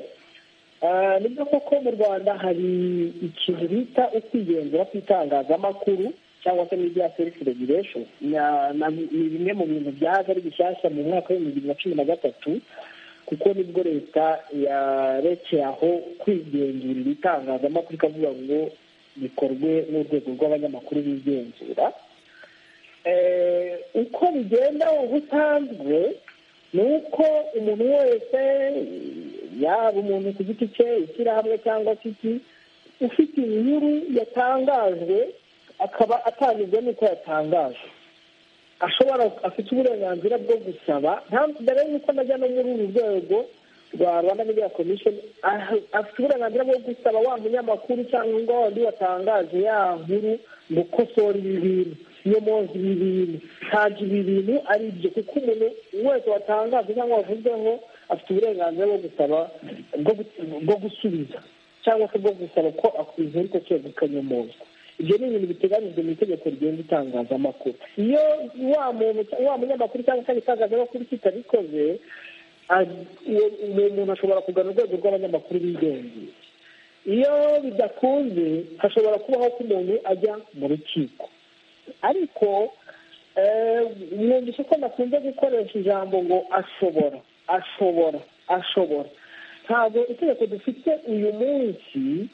nibyo koko mu rwanda hari ikintu bita ukwigenzura kw'itangazamakuru cyangwa se n'ibya serifu regulation ni bimwe mu bintu byaje ari bishyashya mu mwaka w'ibihumbi bibiri na cumi na gatatu kuko nibwo leta yarekeye aho kwigenzurira itangazamakuru ikavuga ngo bikorwe n'urwego rw'abanyamakuru bigenzura uko bigenda ubusanzwe ni uko umuntu wese yaba umuntu ku giti cye ishyirahamwe cyangwa se iki ufite inkuru yatangajwe akaba atanyuzwe n'uko yatangaje ashobora afite uburenganzira bwo gusaba mbere y'uko najya no muri uru rwego rwa rwanda media commission afite uburenganzira bwo gusaba wa munyamakuru cyangwa wa wundi watangaje ya nkuru ngo kosora ibi bintu nyomozi ibi bintu ntabwo ibi bintu ari ibyo kuko umuntu wese watangaje cyangwa wavuzweho afite uburenganzira bwo gusaba bwo gusubiza cyangwa se bwo gusaba ko inkuru ko cyose ikanyomozwa ibyo ni ibintu biteganyijwe mu itegeko rigenga itangazamakuru iyo wa muntu wa munyamakuru cyangwa se itangazamakuru kitabikoze umuntu ashobora kugana urwego rw'abanyamakuru bigengeye iyo bidakunze hashobora kubaho ko umuntu ajya mu rukiko ariko mwumvise ko bakunze gukoresha ijambo ngo ashobora ashobora ashobora ntabwo itegeko dufite uyu munsi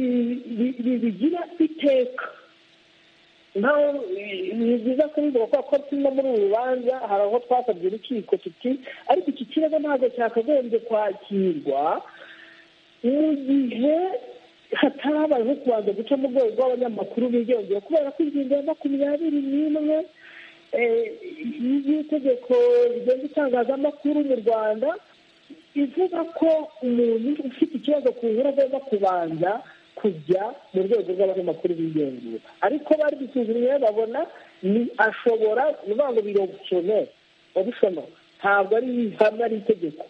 ribigira iteka ni byiza kubivuga kubera ko turimo muri uru rubanza hari aho twasabye urukiko tuti ariko iki kibazo ntabwo cyakagombye kwakirwa mu gihe hatarabayeho kubanza guca mu rwego rw'abanyamakuru bigenzura kubera ko ingingo ya makumyabiri n'imwe y'itegeko rigenga itangazamakuru mu rwanda ivuga ko umuntu ufite ikibazo ku nkuru agomba kubanza kujya mu rwego rw'abanyamakuru b'igenzura ariko bari gusuzumye babona ni ashobora ni ukuvuga ngo birobusone obusone ntabwo ari ihame ari itegeko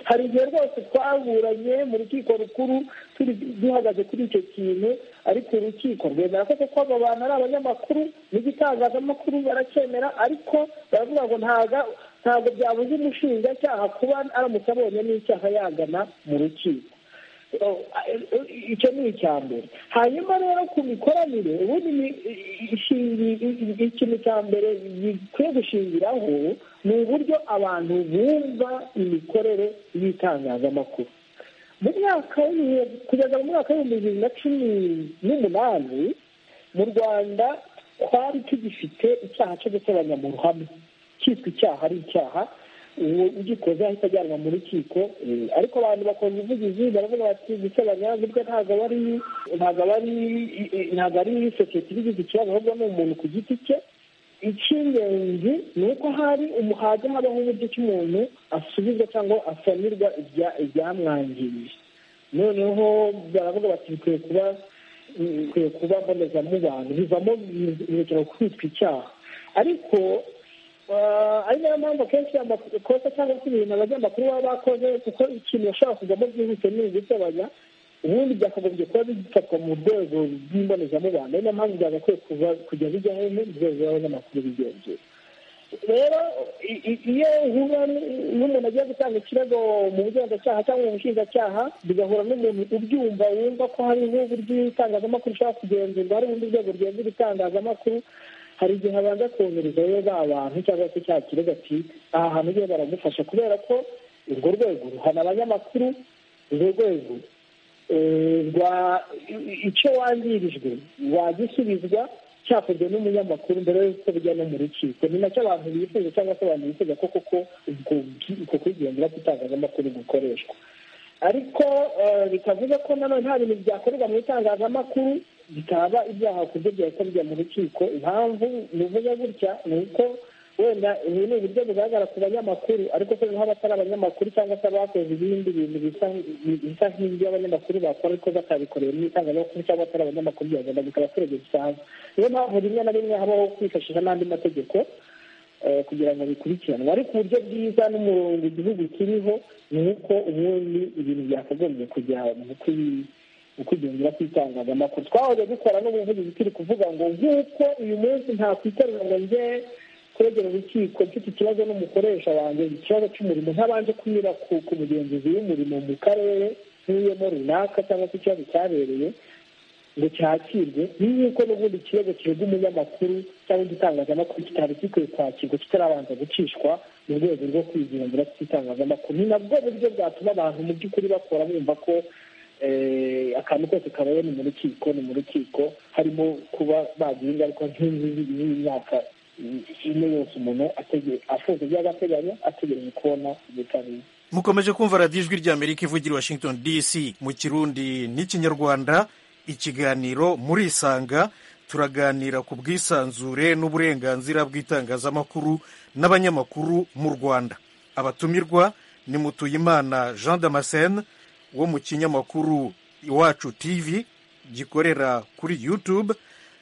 hari igihe rwose twaburanye mu rukiko rukuru turi duhagaze kuri icyo kintu ariko urukiko rwemera ko kuko abo bantu ari abanyamakuru n'igitangazamakuru baracyemera ariko baravuga ngo ntabwo byabuze umushinjacyaha kuba aramutse abonye n'icyaha yagana mu rukiko icyo ni icya mbere hanyuma rero ku mikoranire ubundi ikintu cya mbere gikwiye gushingiraho ni uburyo abantu bumva imikorere y'itangazamakuru mu myaka kugeza mu mwaka w'ibihumbi bibiri na cumi n'umunani mu rwanda twari tugifite icyaha cyo gutoranya mu ruhame cyitwa icyaha ari icyaha ugikoze ahita ajyanwa mu rukiko ariko abantu bakora ubuvugizi baravuga bati gusebanya burya ntabwo aba ari ntabwo aba ari ntabwo ari sosiyete ibigize ikibazo ahubwo ni umuntu ku giti cye icy'ingenzi ni uko hari umuhajya habaho uburyo cy'umuntu asubizwa cyangwa asanirwa ibyamwangirije noneho baravuga bati bikwiye kuba bikwiye kuba mbonezamubano bivamo birekera kwitwa icyaha ariko ari nayo mpamvu akenshi amakosa cyangwa se ibintu abanyamakuru baba bakoze kuko ikintu bashobora kujyamo byihuse ni ugusebanya ubundi byakagombye kuba bifatwa mu rwego rw'imbonezamubano ari nayo mpamvu byagakwiye kujya bijya hehe mu rwego rw'abanyamakuru bigenzura rero iyo uhura n'umuntu agiye gutanga ikirego mu bugenzacyaha cyangwa mu bushinjacyaha bigahura n'umuntu ubyumva wumva ko hariho uburyo itangazamakuru ushobora kugenzurwa hari ubundi rwego rugenzura itangazamakuru hari igihe abanza kohereza rero ba bantu cyangwa se cya kirego ati aha hantu ugiye baramufasha kubera ko urwo rwego ruhana abanyamakuru urwo rwego rwa icyo wangirijwe wagisubizwa cyakozwe n'umunyamakuru mbere y'uko bijya no mu rukiko ni nacyo abantu bifuza cyangwa se abantu bifuza ko koko ubwo kwigenzura k'itangazamakuru gukoreshwa ariko bikavuga ko nanone nta bintu byakorerwa mu itangazamakuru bitaba ibyaha ku buryo byahita bijya mu rukiko impamvu bivuze gutya ni uko wenda ubu ni uburyo bugaragara ku banyamakuru ariko se nk'aho batari abanyamakuru cyangwa se abakoze ibindi bintu bisa nk'ibyo abanyamakuru bakora ariko batabikorewe n'itangazamakuru cyangwa batari abanyamakuru byagenda bikaba abaturage bisanzwe niyo mpamvu rimwe na rimwe habaho kwifashisha n'andi mategeko kugira ngo bikurikiranwe ariko uburyo bwiza n'umurongo igihugu kiriho ni uko ubundi ibintu byakagombye kujya mu ukwigenzura kw'itangazamakuru twahoze dukora n'ubuvugizi turi kuvuga ngo nk'uko uyu munsi nta kwiterura ngo njye kwegera urukiko mfite ikibazo n'umukoresha wanjye ikibazo cy'umurimo ntabanje kunyura ku mugenzuzi w'umurimo mu karere nk'uyemo runaka cyangwa se ikibazo cyabereye ngo cyakirwe nk'uko n'ubundi ikirego kirega umunyamakuru cyangwa igitangazamakuru kitari gikwiye kwakirwa kitarabanza gucishwa mu rwego rwo kwigenzura kw'itangazamakuru ni nabwo buryo bwatuma abantu mu by'ukuri bakora bumva ko akantu kose kabaye ni mu rukiko ni mu rukiko harimo kuba bagira ingaruka nk'inzu y'imyaka ine yose umuntu afunze by'agateganyo ategereje kubona ubutabera mukomeje kumva radiyo ijwi ry'amerika ivugira washington dc mu kirundi n'ikinyarwanda ikiganiro murisanga turaganira ku bwisanzure n'uburenganzira bw'itangazamakuru n'abanyamakuru mu rwanda abatumirwa ni mutuyimana jean damascene wo mu kinyamakuru iwacu tv gikorera kuri youtube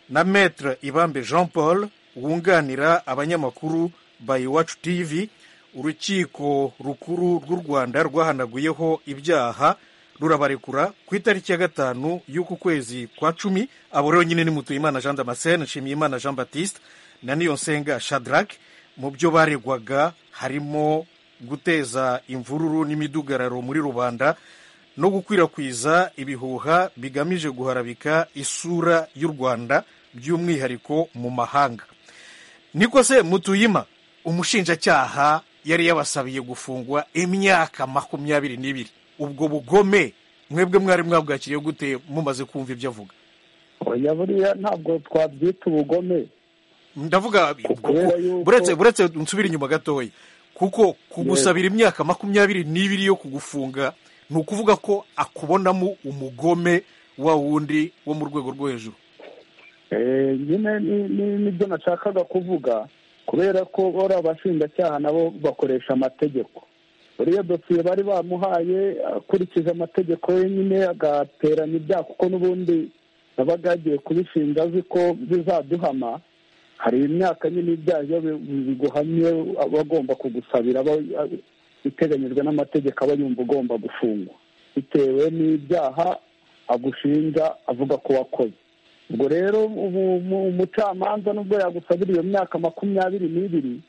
na metre ibambe jean paul wunganira abanyamakuru ba iwacu tv urukiko rukuru rw'u rwanda rwahanaguyeho ibyaha rurabarekura ku itariki ya gatanu y'uku kwezi kwa cumi abo rero nyine ni mutuyimana jean damascene nshimiyimana jean batiste na niyonsenga shadrack mu byo baregwaga harimo guteza imvururu n'imidugararo muri rubanda no gukwirakwiza ibihuha bigamije guharabika isura y'u rwanda by'umwihariko mu mahanga niko se mutuyima umushinjacyaha yari yabasabiye gufungwa imyaka makumyabiri n'ibiri ubwo bugome mwebwe mwari mwabwakiriye gute mumaze kumva ibyo avuga oya buriya ntabwo twabyita ubugome ndavuga buretse nsubire inyuma gatoya kuko kugusabira imyaka makumyabiri n'ibiri yo kugufunga ni ukuvuga ko akubonamo umugome wa wundi wo mu rwego rwo hejuru nyine n'ibyo nashakaga kuvuga kubera ko bora abashinjacyaha nabo bakoresha amategeko uriya dosiye bari bamuhaye akurikije amategeko yenyine agateranya ibyaha kuko n'ubundi yabaga yagiye kubishinga azi ko bizaduhama hari imyaka nyine ibyaha iyo biguhamye aba agomba kugusabira aba iteganyijwe n'amategeko aba yumva ugomba gufungwa bitewe n'ibyaha agushinja avuga ko wakoze ubwo rero umucamanza nubwo yagusabira iyo myaka makumyabiri n'ibiri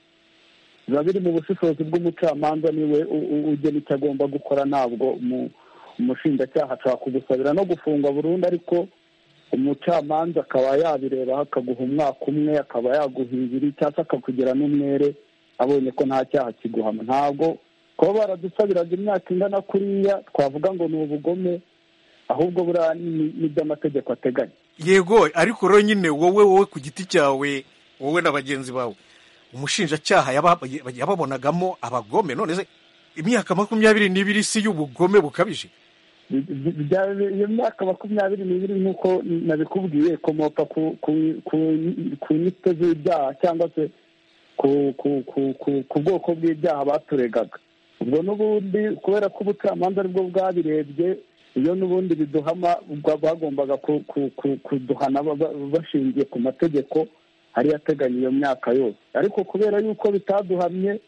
biba biri mu bushishozi bw'umucamanza niwe ugena icyo agomba gukora ntabwo umushinjacyaha ashobora kugusabira no gufungwa burundu ariko umucamanza akaba yabirebaho akaguha umwaka umwe akaba yaguhindura cyangwa akakugira n'umwere abonye ko nta cyaha kiguhama ntabwo kuba baradusabiraga imyaka ingana kuriya twavuga ngo ni ubugome ahubwo buriya n'ibyo amategeko ateganya yego ariko rero nyine wowe wowe ku giti cyawe wowe na bagenzi bawe umushinjacyaha yababonagamo abagome none se imyaka makumyabiri n'ibiri si y'ubugome bukabije iyo myaka makumyabiri n'ibiri nk'uko nabikubwiye ikomoka ku nyito z'ibyaha cyangwa se ku bwoko bw'ibyaha baturegaga ubwo n'ubundi kubera ko ubucamanza aribwo bwabirebye iyo n'ubundi biduhama bagombaga kuduhana bashingiye ku mategeko ariyo ateganya iyo myaka yose ariko kubera yuko bitaduhamye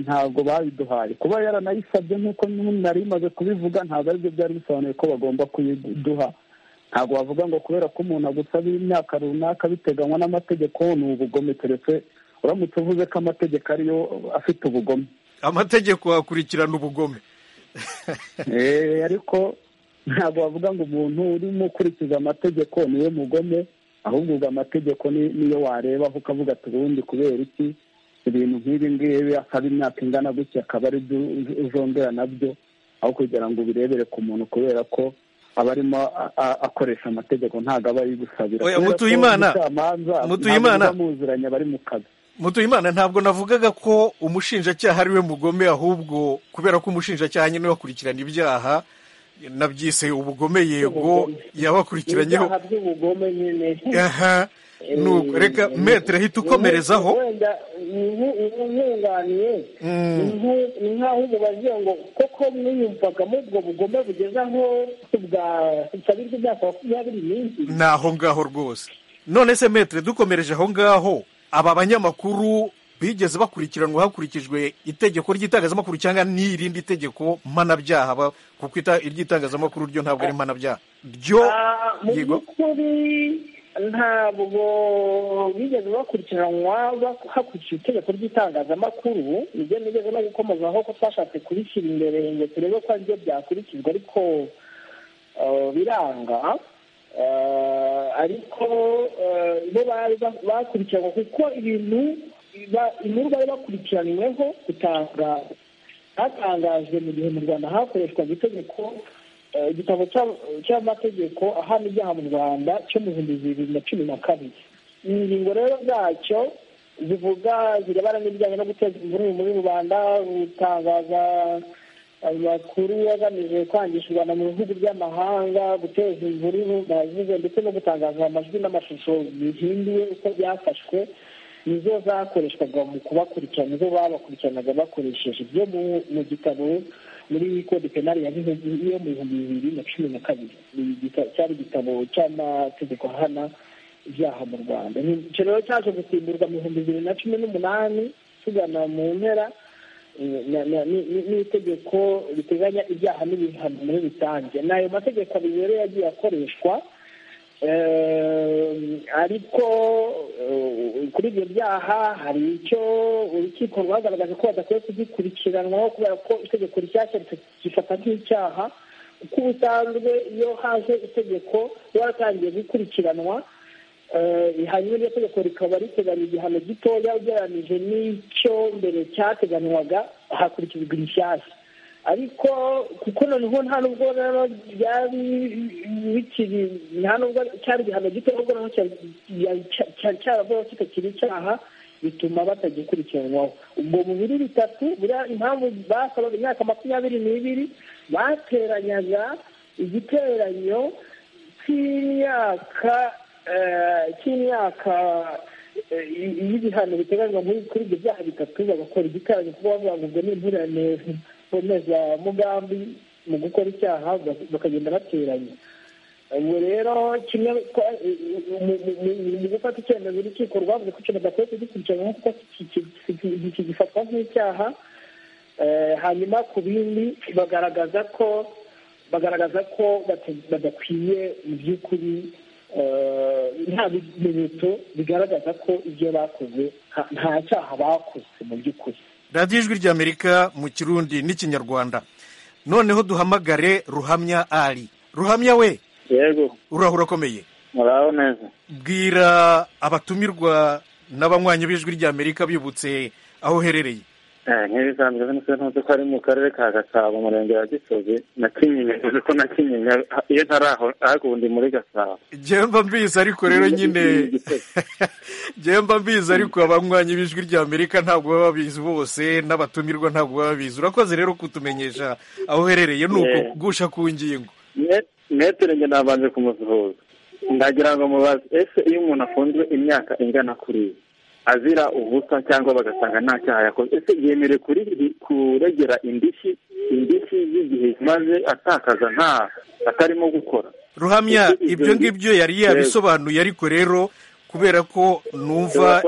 ntabwo babiduhaye kuba yaranayisabye nk'uko nari imaze kubivuga ntabwo aribyo byari bisobanuye ko bagomba kuyiduha ntabwo bavuga ngo kubera ko umuntu agusabira imyaka runaka biteganywa n'amategeko ni ubugome keretse uramutse uvuze ko amategeko ariyo afite ubugome amategeko akurikirana ubugome ariko ntabwo bavuga ngo umuntu urimo ukurikiza amategeko niwe mugome ahubwo ubwo amategeko niyo warebaho ukavuga ati ubundi kubera iki ibintu nk'ibi ngibi akaba imyaka ingana gutya akaba ari byo uzongera nabyo aho kugira ngo ubirebere ku muntu kubera ko aba arimo akoresha amategeko ntabwo aba ari gusabira mutuyimana mutuyimana bamuziranye bari mu kazi mutuyimana ntabwo navugaga ko umushinjacyaha ari we mugome ahubwo kubera ko umushinjacyaha nyine wakurikirana ibyaha nabyise ubugome yego yabakurikiranyeho aha nuko reka metero ahita ukomerezaho nkunganiye ni nk'aho umubaze ngo koko mwiyumvagamo ubwo bugome bugeze aho busabirwa imyaka makumyabiri n'indi ni aho ngaho rwose none se metero dukomereje aho ngaho aba banyamakuru bigeze bakurikiranwa hakurikijwe itegeko ry'itangazamakuru cyangwa n'irindi tegeko mpanabyaha kuko iry'itangazamakuru ryo ntabwo ari mpanabyaha ryo mu yego by'ukuri ntabwo bigeze bakurikiranwa hakurikijwe itegeko ry'itangazamakuru nibyo nigeze no gukomozaho ko twashatse kubishyira imbere ngo turebe ko aribyo byakurikizwa ariko eh, biranga Eh, ariko eh, bo bari bakurikiranwa kuko ibintu ba- inkuru bari bakurikiranyweho gutanga hatangajwe mu gihe mu rwanda hakoreshwaga itegeko eh, igitabo cya- cy'amategeko ahana ibyaha mu rwanda cyo mu bihumbi bibiri na cumi na kabiri ingingo rero zacyo zivuga zirebana n'ibijyanye no guteza imvururu muri rubanda gutangaza amakuru agamije kwangisha u rwanda mu bihugu by'amahanga guteza imvururu nazize ndetse no gutangaza amajwi n'amashusho bihinduwe uko byafashwe nizo zakoreshwaga mu kubakurikirana nizo babakurikiranaga bakoresheje ibyo mu- mu gitabo muri kode penali ya Gihundwe yo mu bihumbi bibiri na cumi na kabiri Ni igita- cyari igitabo cy'amategeko ahana ibyaha mu rwanda Ni- icyo rero cyaje gusimburwa mu bihumbi bibiri na cumi n'umunani tugana mu mpera na- na- ni- ni- n'itegeko riteganya ibyaha n'ibihano muri rusange n'ayo mategeko abiri rero yagiye akoreshwa Eh, ariko eh, kuri ibyo byaha hari icyo urukiko rwagaragaje ko badakwiye kugikurikiranwaho kubera ko itegeko rishyashya rifata nk'icyaha kuko ubusanzwe iyo haje itegeko riba waratangiye gukurikiranwa eh, hanyuma iryo tegeko rikaba riteganya igihano gitoya ugereranyije n'icyo mbere cyateganywaga hakurikijwe irishyashya ariko kuko noneho nta nubwo rero byari bikiri nta nubwo cyari igihano gito ahubwo noneho cya- cya- cya- cyari cyaravuyeho kitakiri icyaha bituma batagikurikiranwaho ubwo mu biri bitatu buriya impamvu basabaga imyaka makumyabiri n'ibiri bateranyaga igiteranyo cy'imyaka eh, cy'imyaka iyo ibihano biteganywa kuri ibyo byaha bitatu bagakora igikarago kuba bavuzwe n'imvurane mboneza mugambi mu gukora icyaha bakagenda bateranya ubwo rero kimwe mu gufata icyemezo urukiko rwavuze ko ikintu badakwiye kugikurikirana kuko gifatwa nk'icyaha hanyuma ku bindi bagaragaza ko bagaragaza ko badakwiye mu by'ukuri nta bimenyetso bigaragaza ko ibyo bakoze nta cyaha bakoze mu by'ukuri radiyo ijwi ry'amerika mu kirundi n'ikinyarwanda noneho duhamagare ruhamya ari ruhamya we yego urahura akomeye muraho neza bwira abatumirwa n'abanywanyi b'ijwi ry'amerika bibutse aho uherereye nk'ibisanzwe ntuzi ko ari mu karere ka gasabo umurenge wa gisozi na kinyinya uzi ko na kinyinya iyo ntari aho hagundi muri gasabo mba mbizi ariko rero nyine mba mbizi ariko abanywanyi b'ijwi ry'amerika ntabwo baba babizi bose n'abatumirwa ntabwo baba babizi urakoze rero kutumenyesha aho uherereye ni ukugusha ku ngingo metero njye nabanje kumusuhuza ndagira ngo mubaze ese iyo umuntu afunzwe imyaka ingana kuri iyi azira ubusa cyangwa bagasanga nta cyaha yakoze ese yemerewe kuregera indishyi indishyi y'igihe maze atakaza nta atarimo gukora ruhamya ibyo ngibyo yari yabisobanuye ariko rero kubera ko numva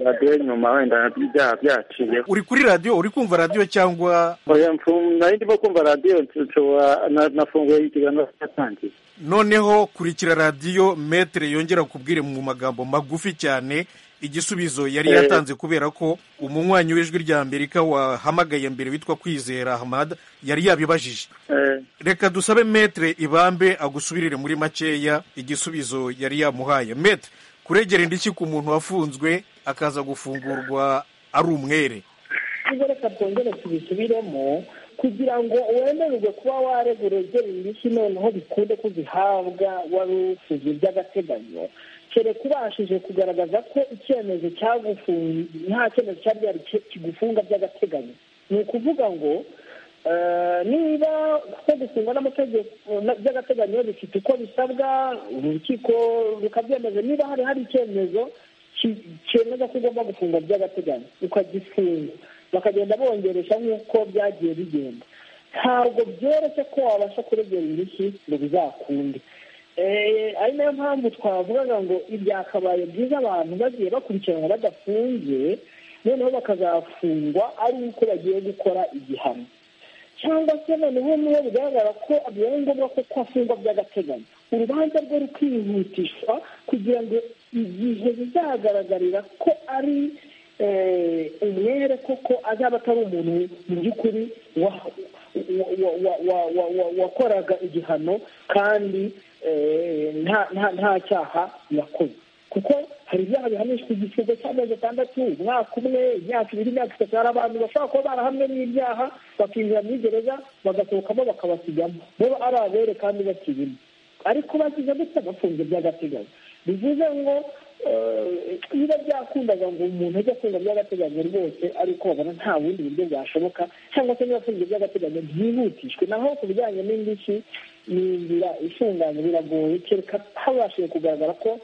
radiyo nyuma wenda ibyaha byaciyeho uri kuri radiyo uri kumva radiyo cyangwa nari ndimo kumva radiyo nshobora nafunguye ikiganiro cyatangiye noneho kurikira radiyo metere yongera kubwire mu magambo magufi cyane igisubizo yari yatanze kubera ko umunywanyi w'ijwi rya amerika wahamagaye mbere witwa kwizera hamada yari yabibajije reka dusabe metere ibambe agusubirire muri makeya igisubizo yari yamuhaye metere kuregera indishyi ku muntu wafunzwe akaza gufungurwa ari umwere reka twongere tubisubiremo kugira ngo wemererwe kuba waregera indishyi noneho bikunde ko zihabwa wari usuze by'agateganyo kereka ubashije kugaragaza ko icyemezo cyagufunga nta cyemezo cyari kigufunga by'agateganyo ni ukuvuga ngo niba ko gufungwa n'amategeko by'agateganyo bifite uko bisabwa urukiko rukabyemeza niba hari hari icyemezo cyemeza ko ugomba gufungwa by'agateganyo ukagifunga bakagenda bongeresha nk'uko byagiye bigenda ntabwo byoroshye ko wabasha kuregera indishyi ngo bizakunde ari nayo mpamvu twavugaga ngo ibyakabaye byiza abantu bagiye bakurikiranwa badafungiye noneho bakazafungwa ari uko bagiye gukora igihano cyangwa se noneho niyo bigaragara ko bibaye ngombwa ko afungwa by'agateganyo urubanza rwe rukihutishwa kugira ngo igihe bizagaragarira ko ari umwere koko azaba atari umuntu mu by'ukuri wakoraga igihano kandi nta cyaha yakoze kuko hari ibyaha bihanishwa igifungo cy'amezi atandatu umwaka umwe imyaka ibiri imyaka itatu hari abantu bashobora kuba barahamwe n'ibyaha bakinjira muri gereza bagasohokamo bakabasigamo bo ari abere kandi bakirimo ariko bakize ndetse bafunze by'agateganyo bivuze ngo niba byakundaga ngo umuntu ajye afunga by'agateganyo rwose ariko babona nta bundi buryo bwashoboka cyangwa se niba afunze by'agateganyo byihutishwe naho ku bijyanye n'indishyi ni inzira ifunganye biragoye kereka habashije kugaragara ko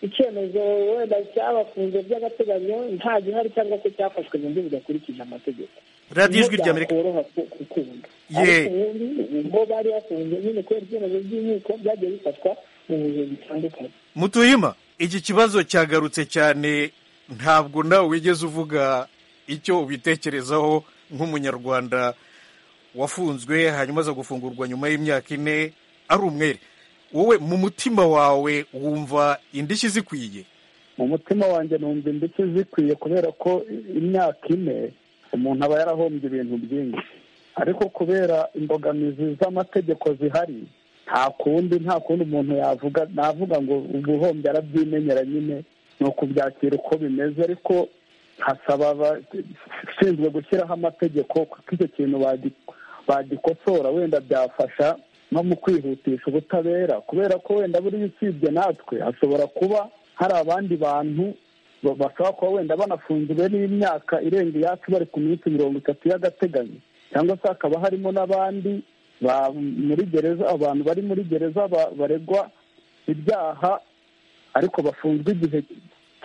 icyemezo wenda cyabafunze by'agateganyo nta gihari cyangwa se cyafashwe mu buryo budakurikije amategeko radiyo ijwi rya amerika byakoroha gukunda ariko ubundi bo bari bafunze nyine kubera ibyemezo by'inkiko byagiye bifatwa mu bihe bitandukanye mutuyima iki kibazo cyagarutse cyane ntabwo nawe wigeze uvuga icyo ubitekerezaho nk'umunyarwanda wafunzwe hanyuma aza gufungurwa nyuma y'imyaka ine ari umwere wowe mu mutima wawe wumva indishyi zikwiye mu mutima wanjye numva indishyi zikwiye kubera ko imyaka ine umuntu aba yarahombye ibintu byinshi ariko kubera imbogamizi z'amategeko zihari nta kundi nta kundi umuntu yavuga navuga ngo ubuhombye arabyimenyera nyine ni ukubyakira uko bimeze ariko hasaba abashinzwe gushyiraho amategeko kuko icyo kintu bagikosora wenda byafasha no mu kwihutisha ubutabera kubera ko wenda buriya usibye natwe hashobora kuba hari abandi bantu bashobora kuba wenda banafunzwe n'imyaka irenga iyacu bari ku minsi mirongo itatu y'agateganyo cyangwa se hakaba harimo n'abandi muri gereza abantu bari muri gereza baregwa ibyaha ariko bafunzwe igihe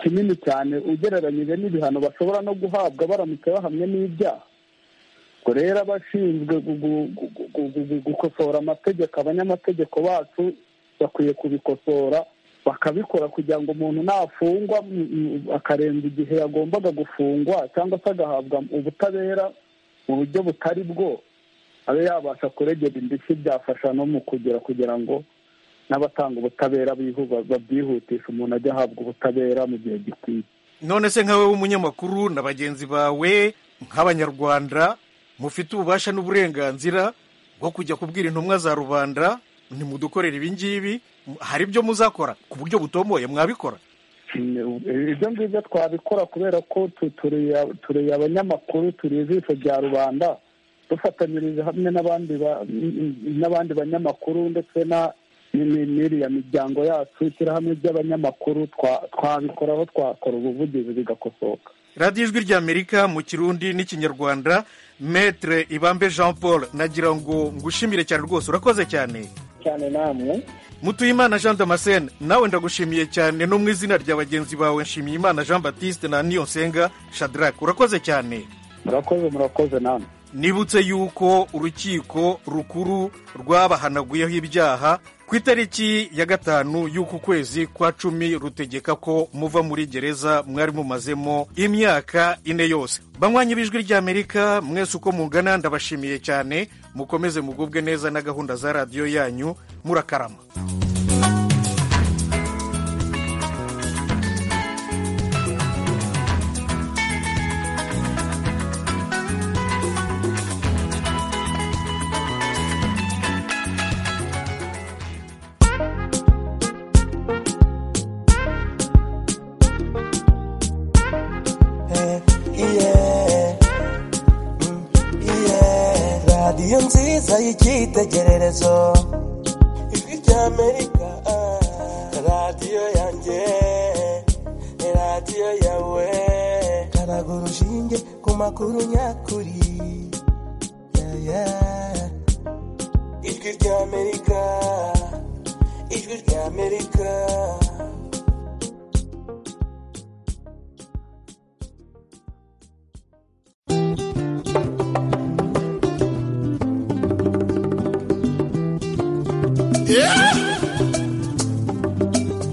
kinini cyane ugereranyije n'ibihano bashobora no guhabwa baramutse bahamwe n'ibyaha ubwo rero abashinzwe gukosora amategeko abanyamategeko bacu bakwiye kubikosora bakabikora kugira ngo umuntu nafungwa akarenza igihe yagombaga gufungwa cyangwa se agahabwa ubutabera mu buryo butari bwo abe yabasha kuregera indishyi byafasha no mu kugira kugira ngo n'abatanga ubutabera babyihutisha umuntu ajya ahabwa ubutabera mu gihe gikwiye none se nkawe w'umunyamakuru na bagenzi bawe nk'abanyarwanda mufite ububasha n'uburenganzira bwo kujya kubwira intumwa za rubanda ntimudukorere ibi ngibi hari ibyo muzakora ku buryo butomoye mwabikora ibyo ngibyo twabikora kubera ko turi abanyamakuru turi ijisho rya rubanda dufatanyirije hamwe n'abandi banyamakuru ndetse n'iriya miryango yacu ishyirahamwe ry'abanyamakuru twabikora aho twakora ubuvugizi bigakosoka radiyo ijwi ry'amerika mu kirundi n'ikinyarwanda metere ibambe jean paul nagira ngo ngushimire cyane rwose urakoze cyane cyane namwe mutuyimana jean damascene nawe ndagushimiye cyane no mu izina rya bagenzi bawe nshimiyimana jean batiste na niyonsenga shadrake urakoze cyane murakoze murakoze namwe nibutse yuko urukiko rukuru rwabahanaguyeho ibyaha ku itariki ya gatanu y'uku kwezi kwa cumi rutegeka ko muva muri gereza mwari mumazemo imyaka ine yose banywanyi b'ijwi ry'amerika mwese uko mungana ndabashimiye cyane mukomeze mugubwe neza na gahunda za radiyo yanyu murakarama radiyo nziza y'icyitegererezo ijwi ry'amerika radiyo yanjye radiyo yawe karaga urushinge ku makuru nyakuri Yeah, yeah. ijwi ry'amerika ijwi ry'amerika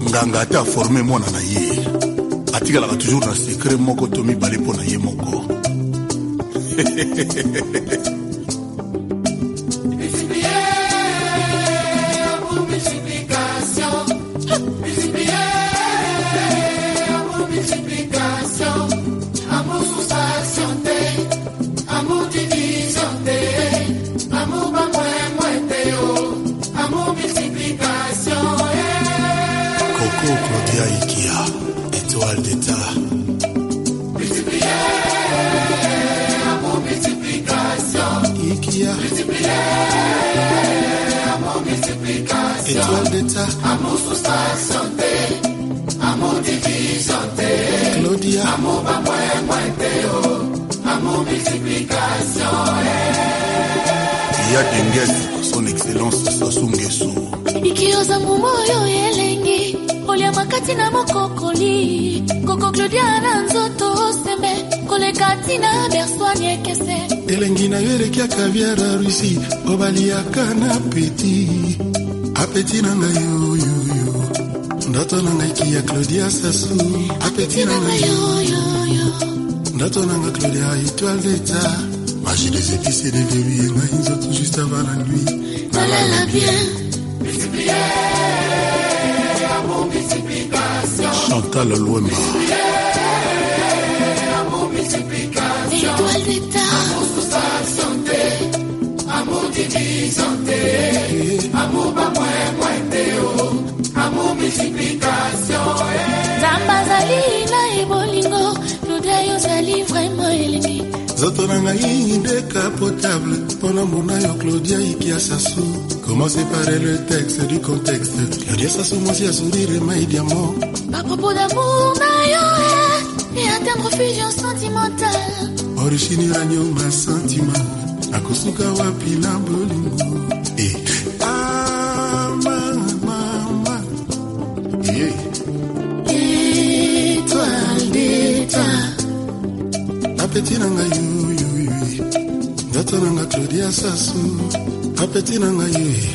nganga ate aforme mwana na ye atikalaka toujours na sekre moko to mibale mpo na ye moko Coco Claudia Ikea, étoile d'État. Ikea. Étoile d'État. Claudia. Iya Dengesi, son excellence Sassou Nguesso. ikioza mumo oyo elengi kolia makati na mokokoli koko claudia na nzoto sembe koleka ntina berswani ekese elengi na yo elekiaka biara rusi obaliaka na peti apeti na ngai oyoyo ndoto na ngai kia claudia sasu apeti na ngai ndoto na ngai claudia etoile deta magie des épices et des débits ngai nzoto juste avant la nuit tolala bien chantal lwemba étoile d'état nzambe azali na ebolingo claudia yo ozali vraimen elengi nzoto na ngai ndeka potable mpona mona yo claudia ikia sasu comment séparer le texte du contexte claudia sasu mwasi ya sourire mai diamant bapropos d'amour na yo eh, et atteindre fusion sentimentale orishinira nyonga santima nakosuka wapi na bolingo Eh. Ah, mama, mama. Yeah. étoile apeti na ngai yoyoyo ndoto na nga claudia sasu apeti na ngai yoyo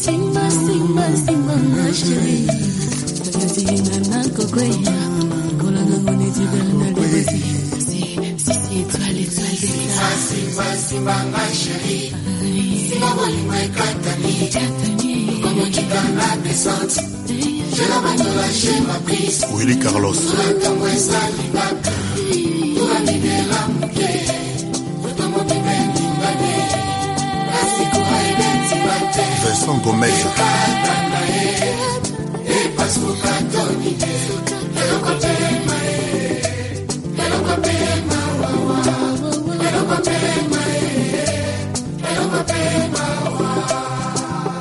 Simba, simba, simba, ma chérie. Vas-y, nana, cocoya. Kolanga, mon étudiant, n'a le vas-y. Si, si, si, étoile, étoile, étoile. Simba, simba, ma chérie. Sina bolingo ekatani. Lukongo kitanga desante. Je la bandola, je ma prise. willy carlos Kula ntango ezalingaka. Kula libela moke. Lutongo pepe ningane. Kasi kuba ebeti bate. vincent gomez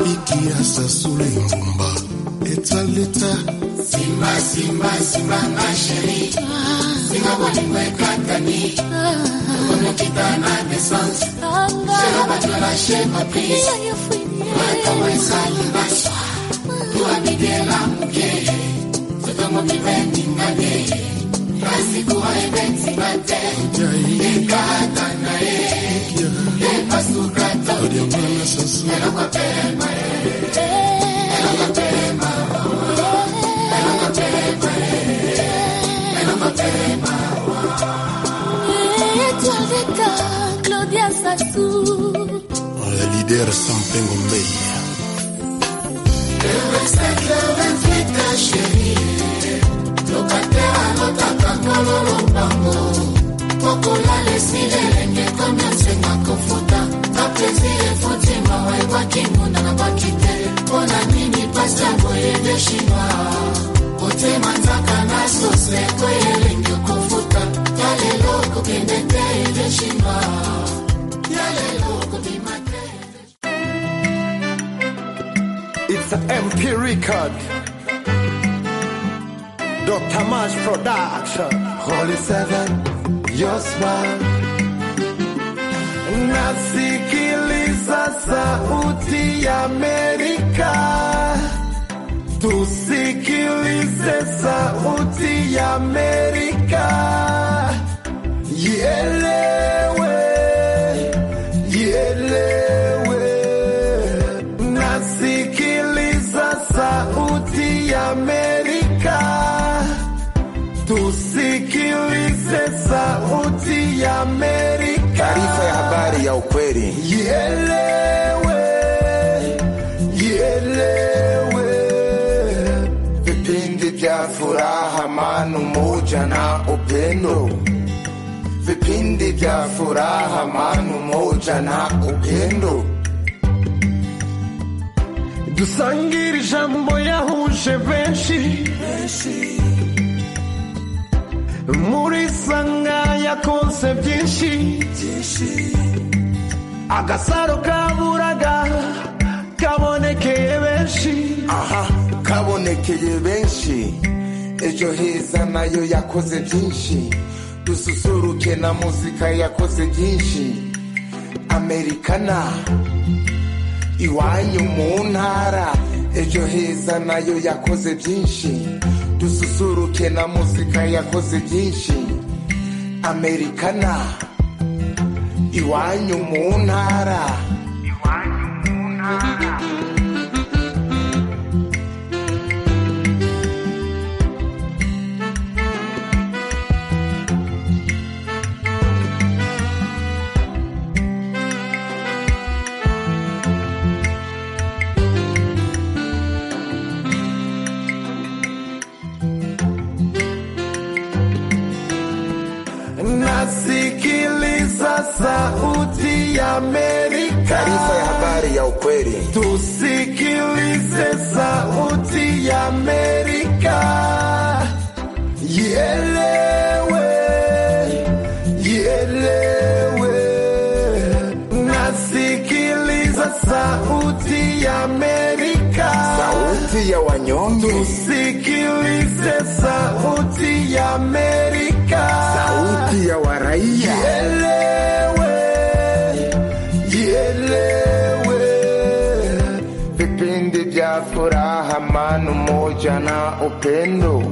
piki ya sasula engumba etaleta Simba, simba, simba, ma chérie. Singa bolingo ekatani. Lukongo kitana desante. Je la bandola, je ma prise. Kula ntango ezalingaka. Kula libela moke. Lutongo pepe ningane. Kasi kuba ebeti bate. Ekata na ye. Epasuka odiamwana sasu Étoile d'État, Claudia Sassou. le leader sampengo mbei It's an MP record. Dr. Mash Production. Holy Seven, your smile. Nasikiliza sauti ya Amerika. Tusikilize sauti ya Amerika. Ielewe, ielewe nasikiliza sauti ya Amerika, tusikilize sauti ya Amerika. Taarifa ya habari ya ukweli ielewe, ielewe. Vipindi vya furaha, amani, umoja na upendo vipindi vya furaha, amani, umoja na upendo dusangire ijambo yahuje benshi muri sanga yakonse byinshi agasaro kaburaga kabonekeye benshi aha kabonekeye benshi ejo heza nayo yakoze byinshi dususuruke na muzika yakoze byinshi amerikana iwanyu mu ntara ejo heza nayo yakoze byinshi dususuruke na muzika yakoze byinshi amerikana iwanyu mu ntara nasikiliza sauti ya Amerika. Taarifa ya habari ya ukweli. Tusikilize sauti ya Amerika. Ielewe, ielewe. Nasikiliza sauti ya Amerika. Sauti ya wanyonge. Tusikilize sauti ya Amerika. Sauti ya waraia. Jielewe vipindi vya furaha, amani, umoja na upendo,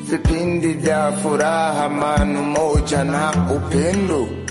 vipindi vya furaha, manu moja na upendo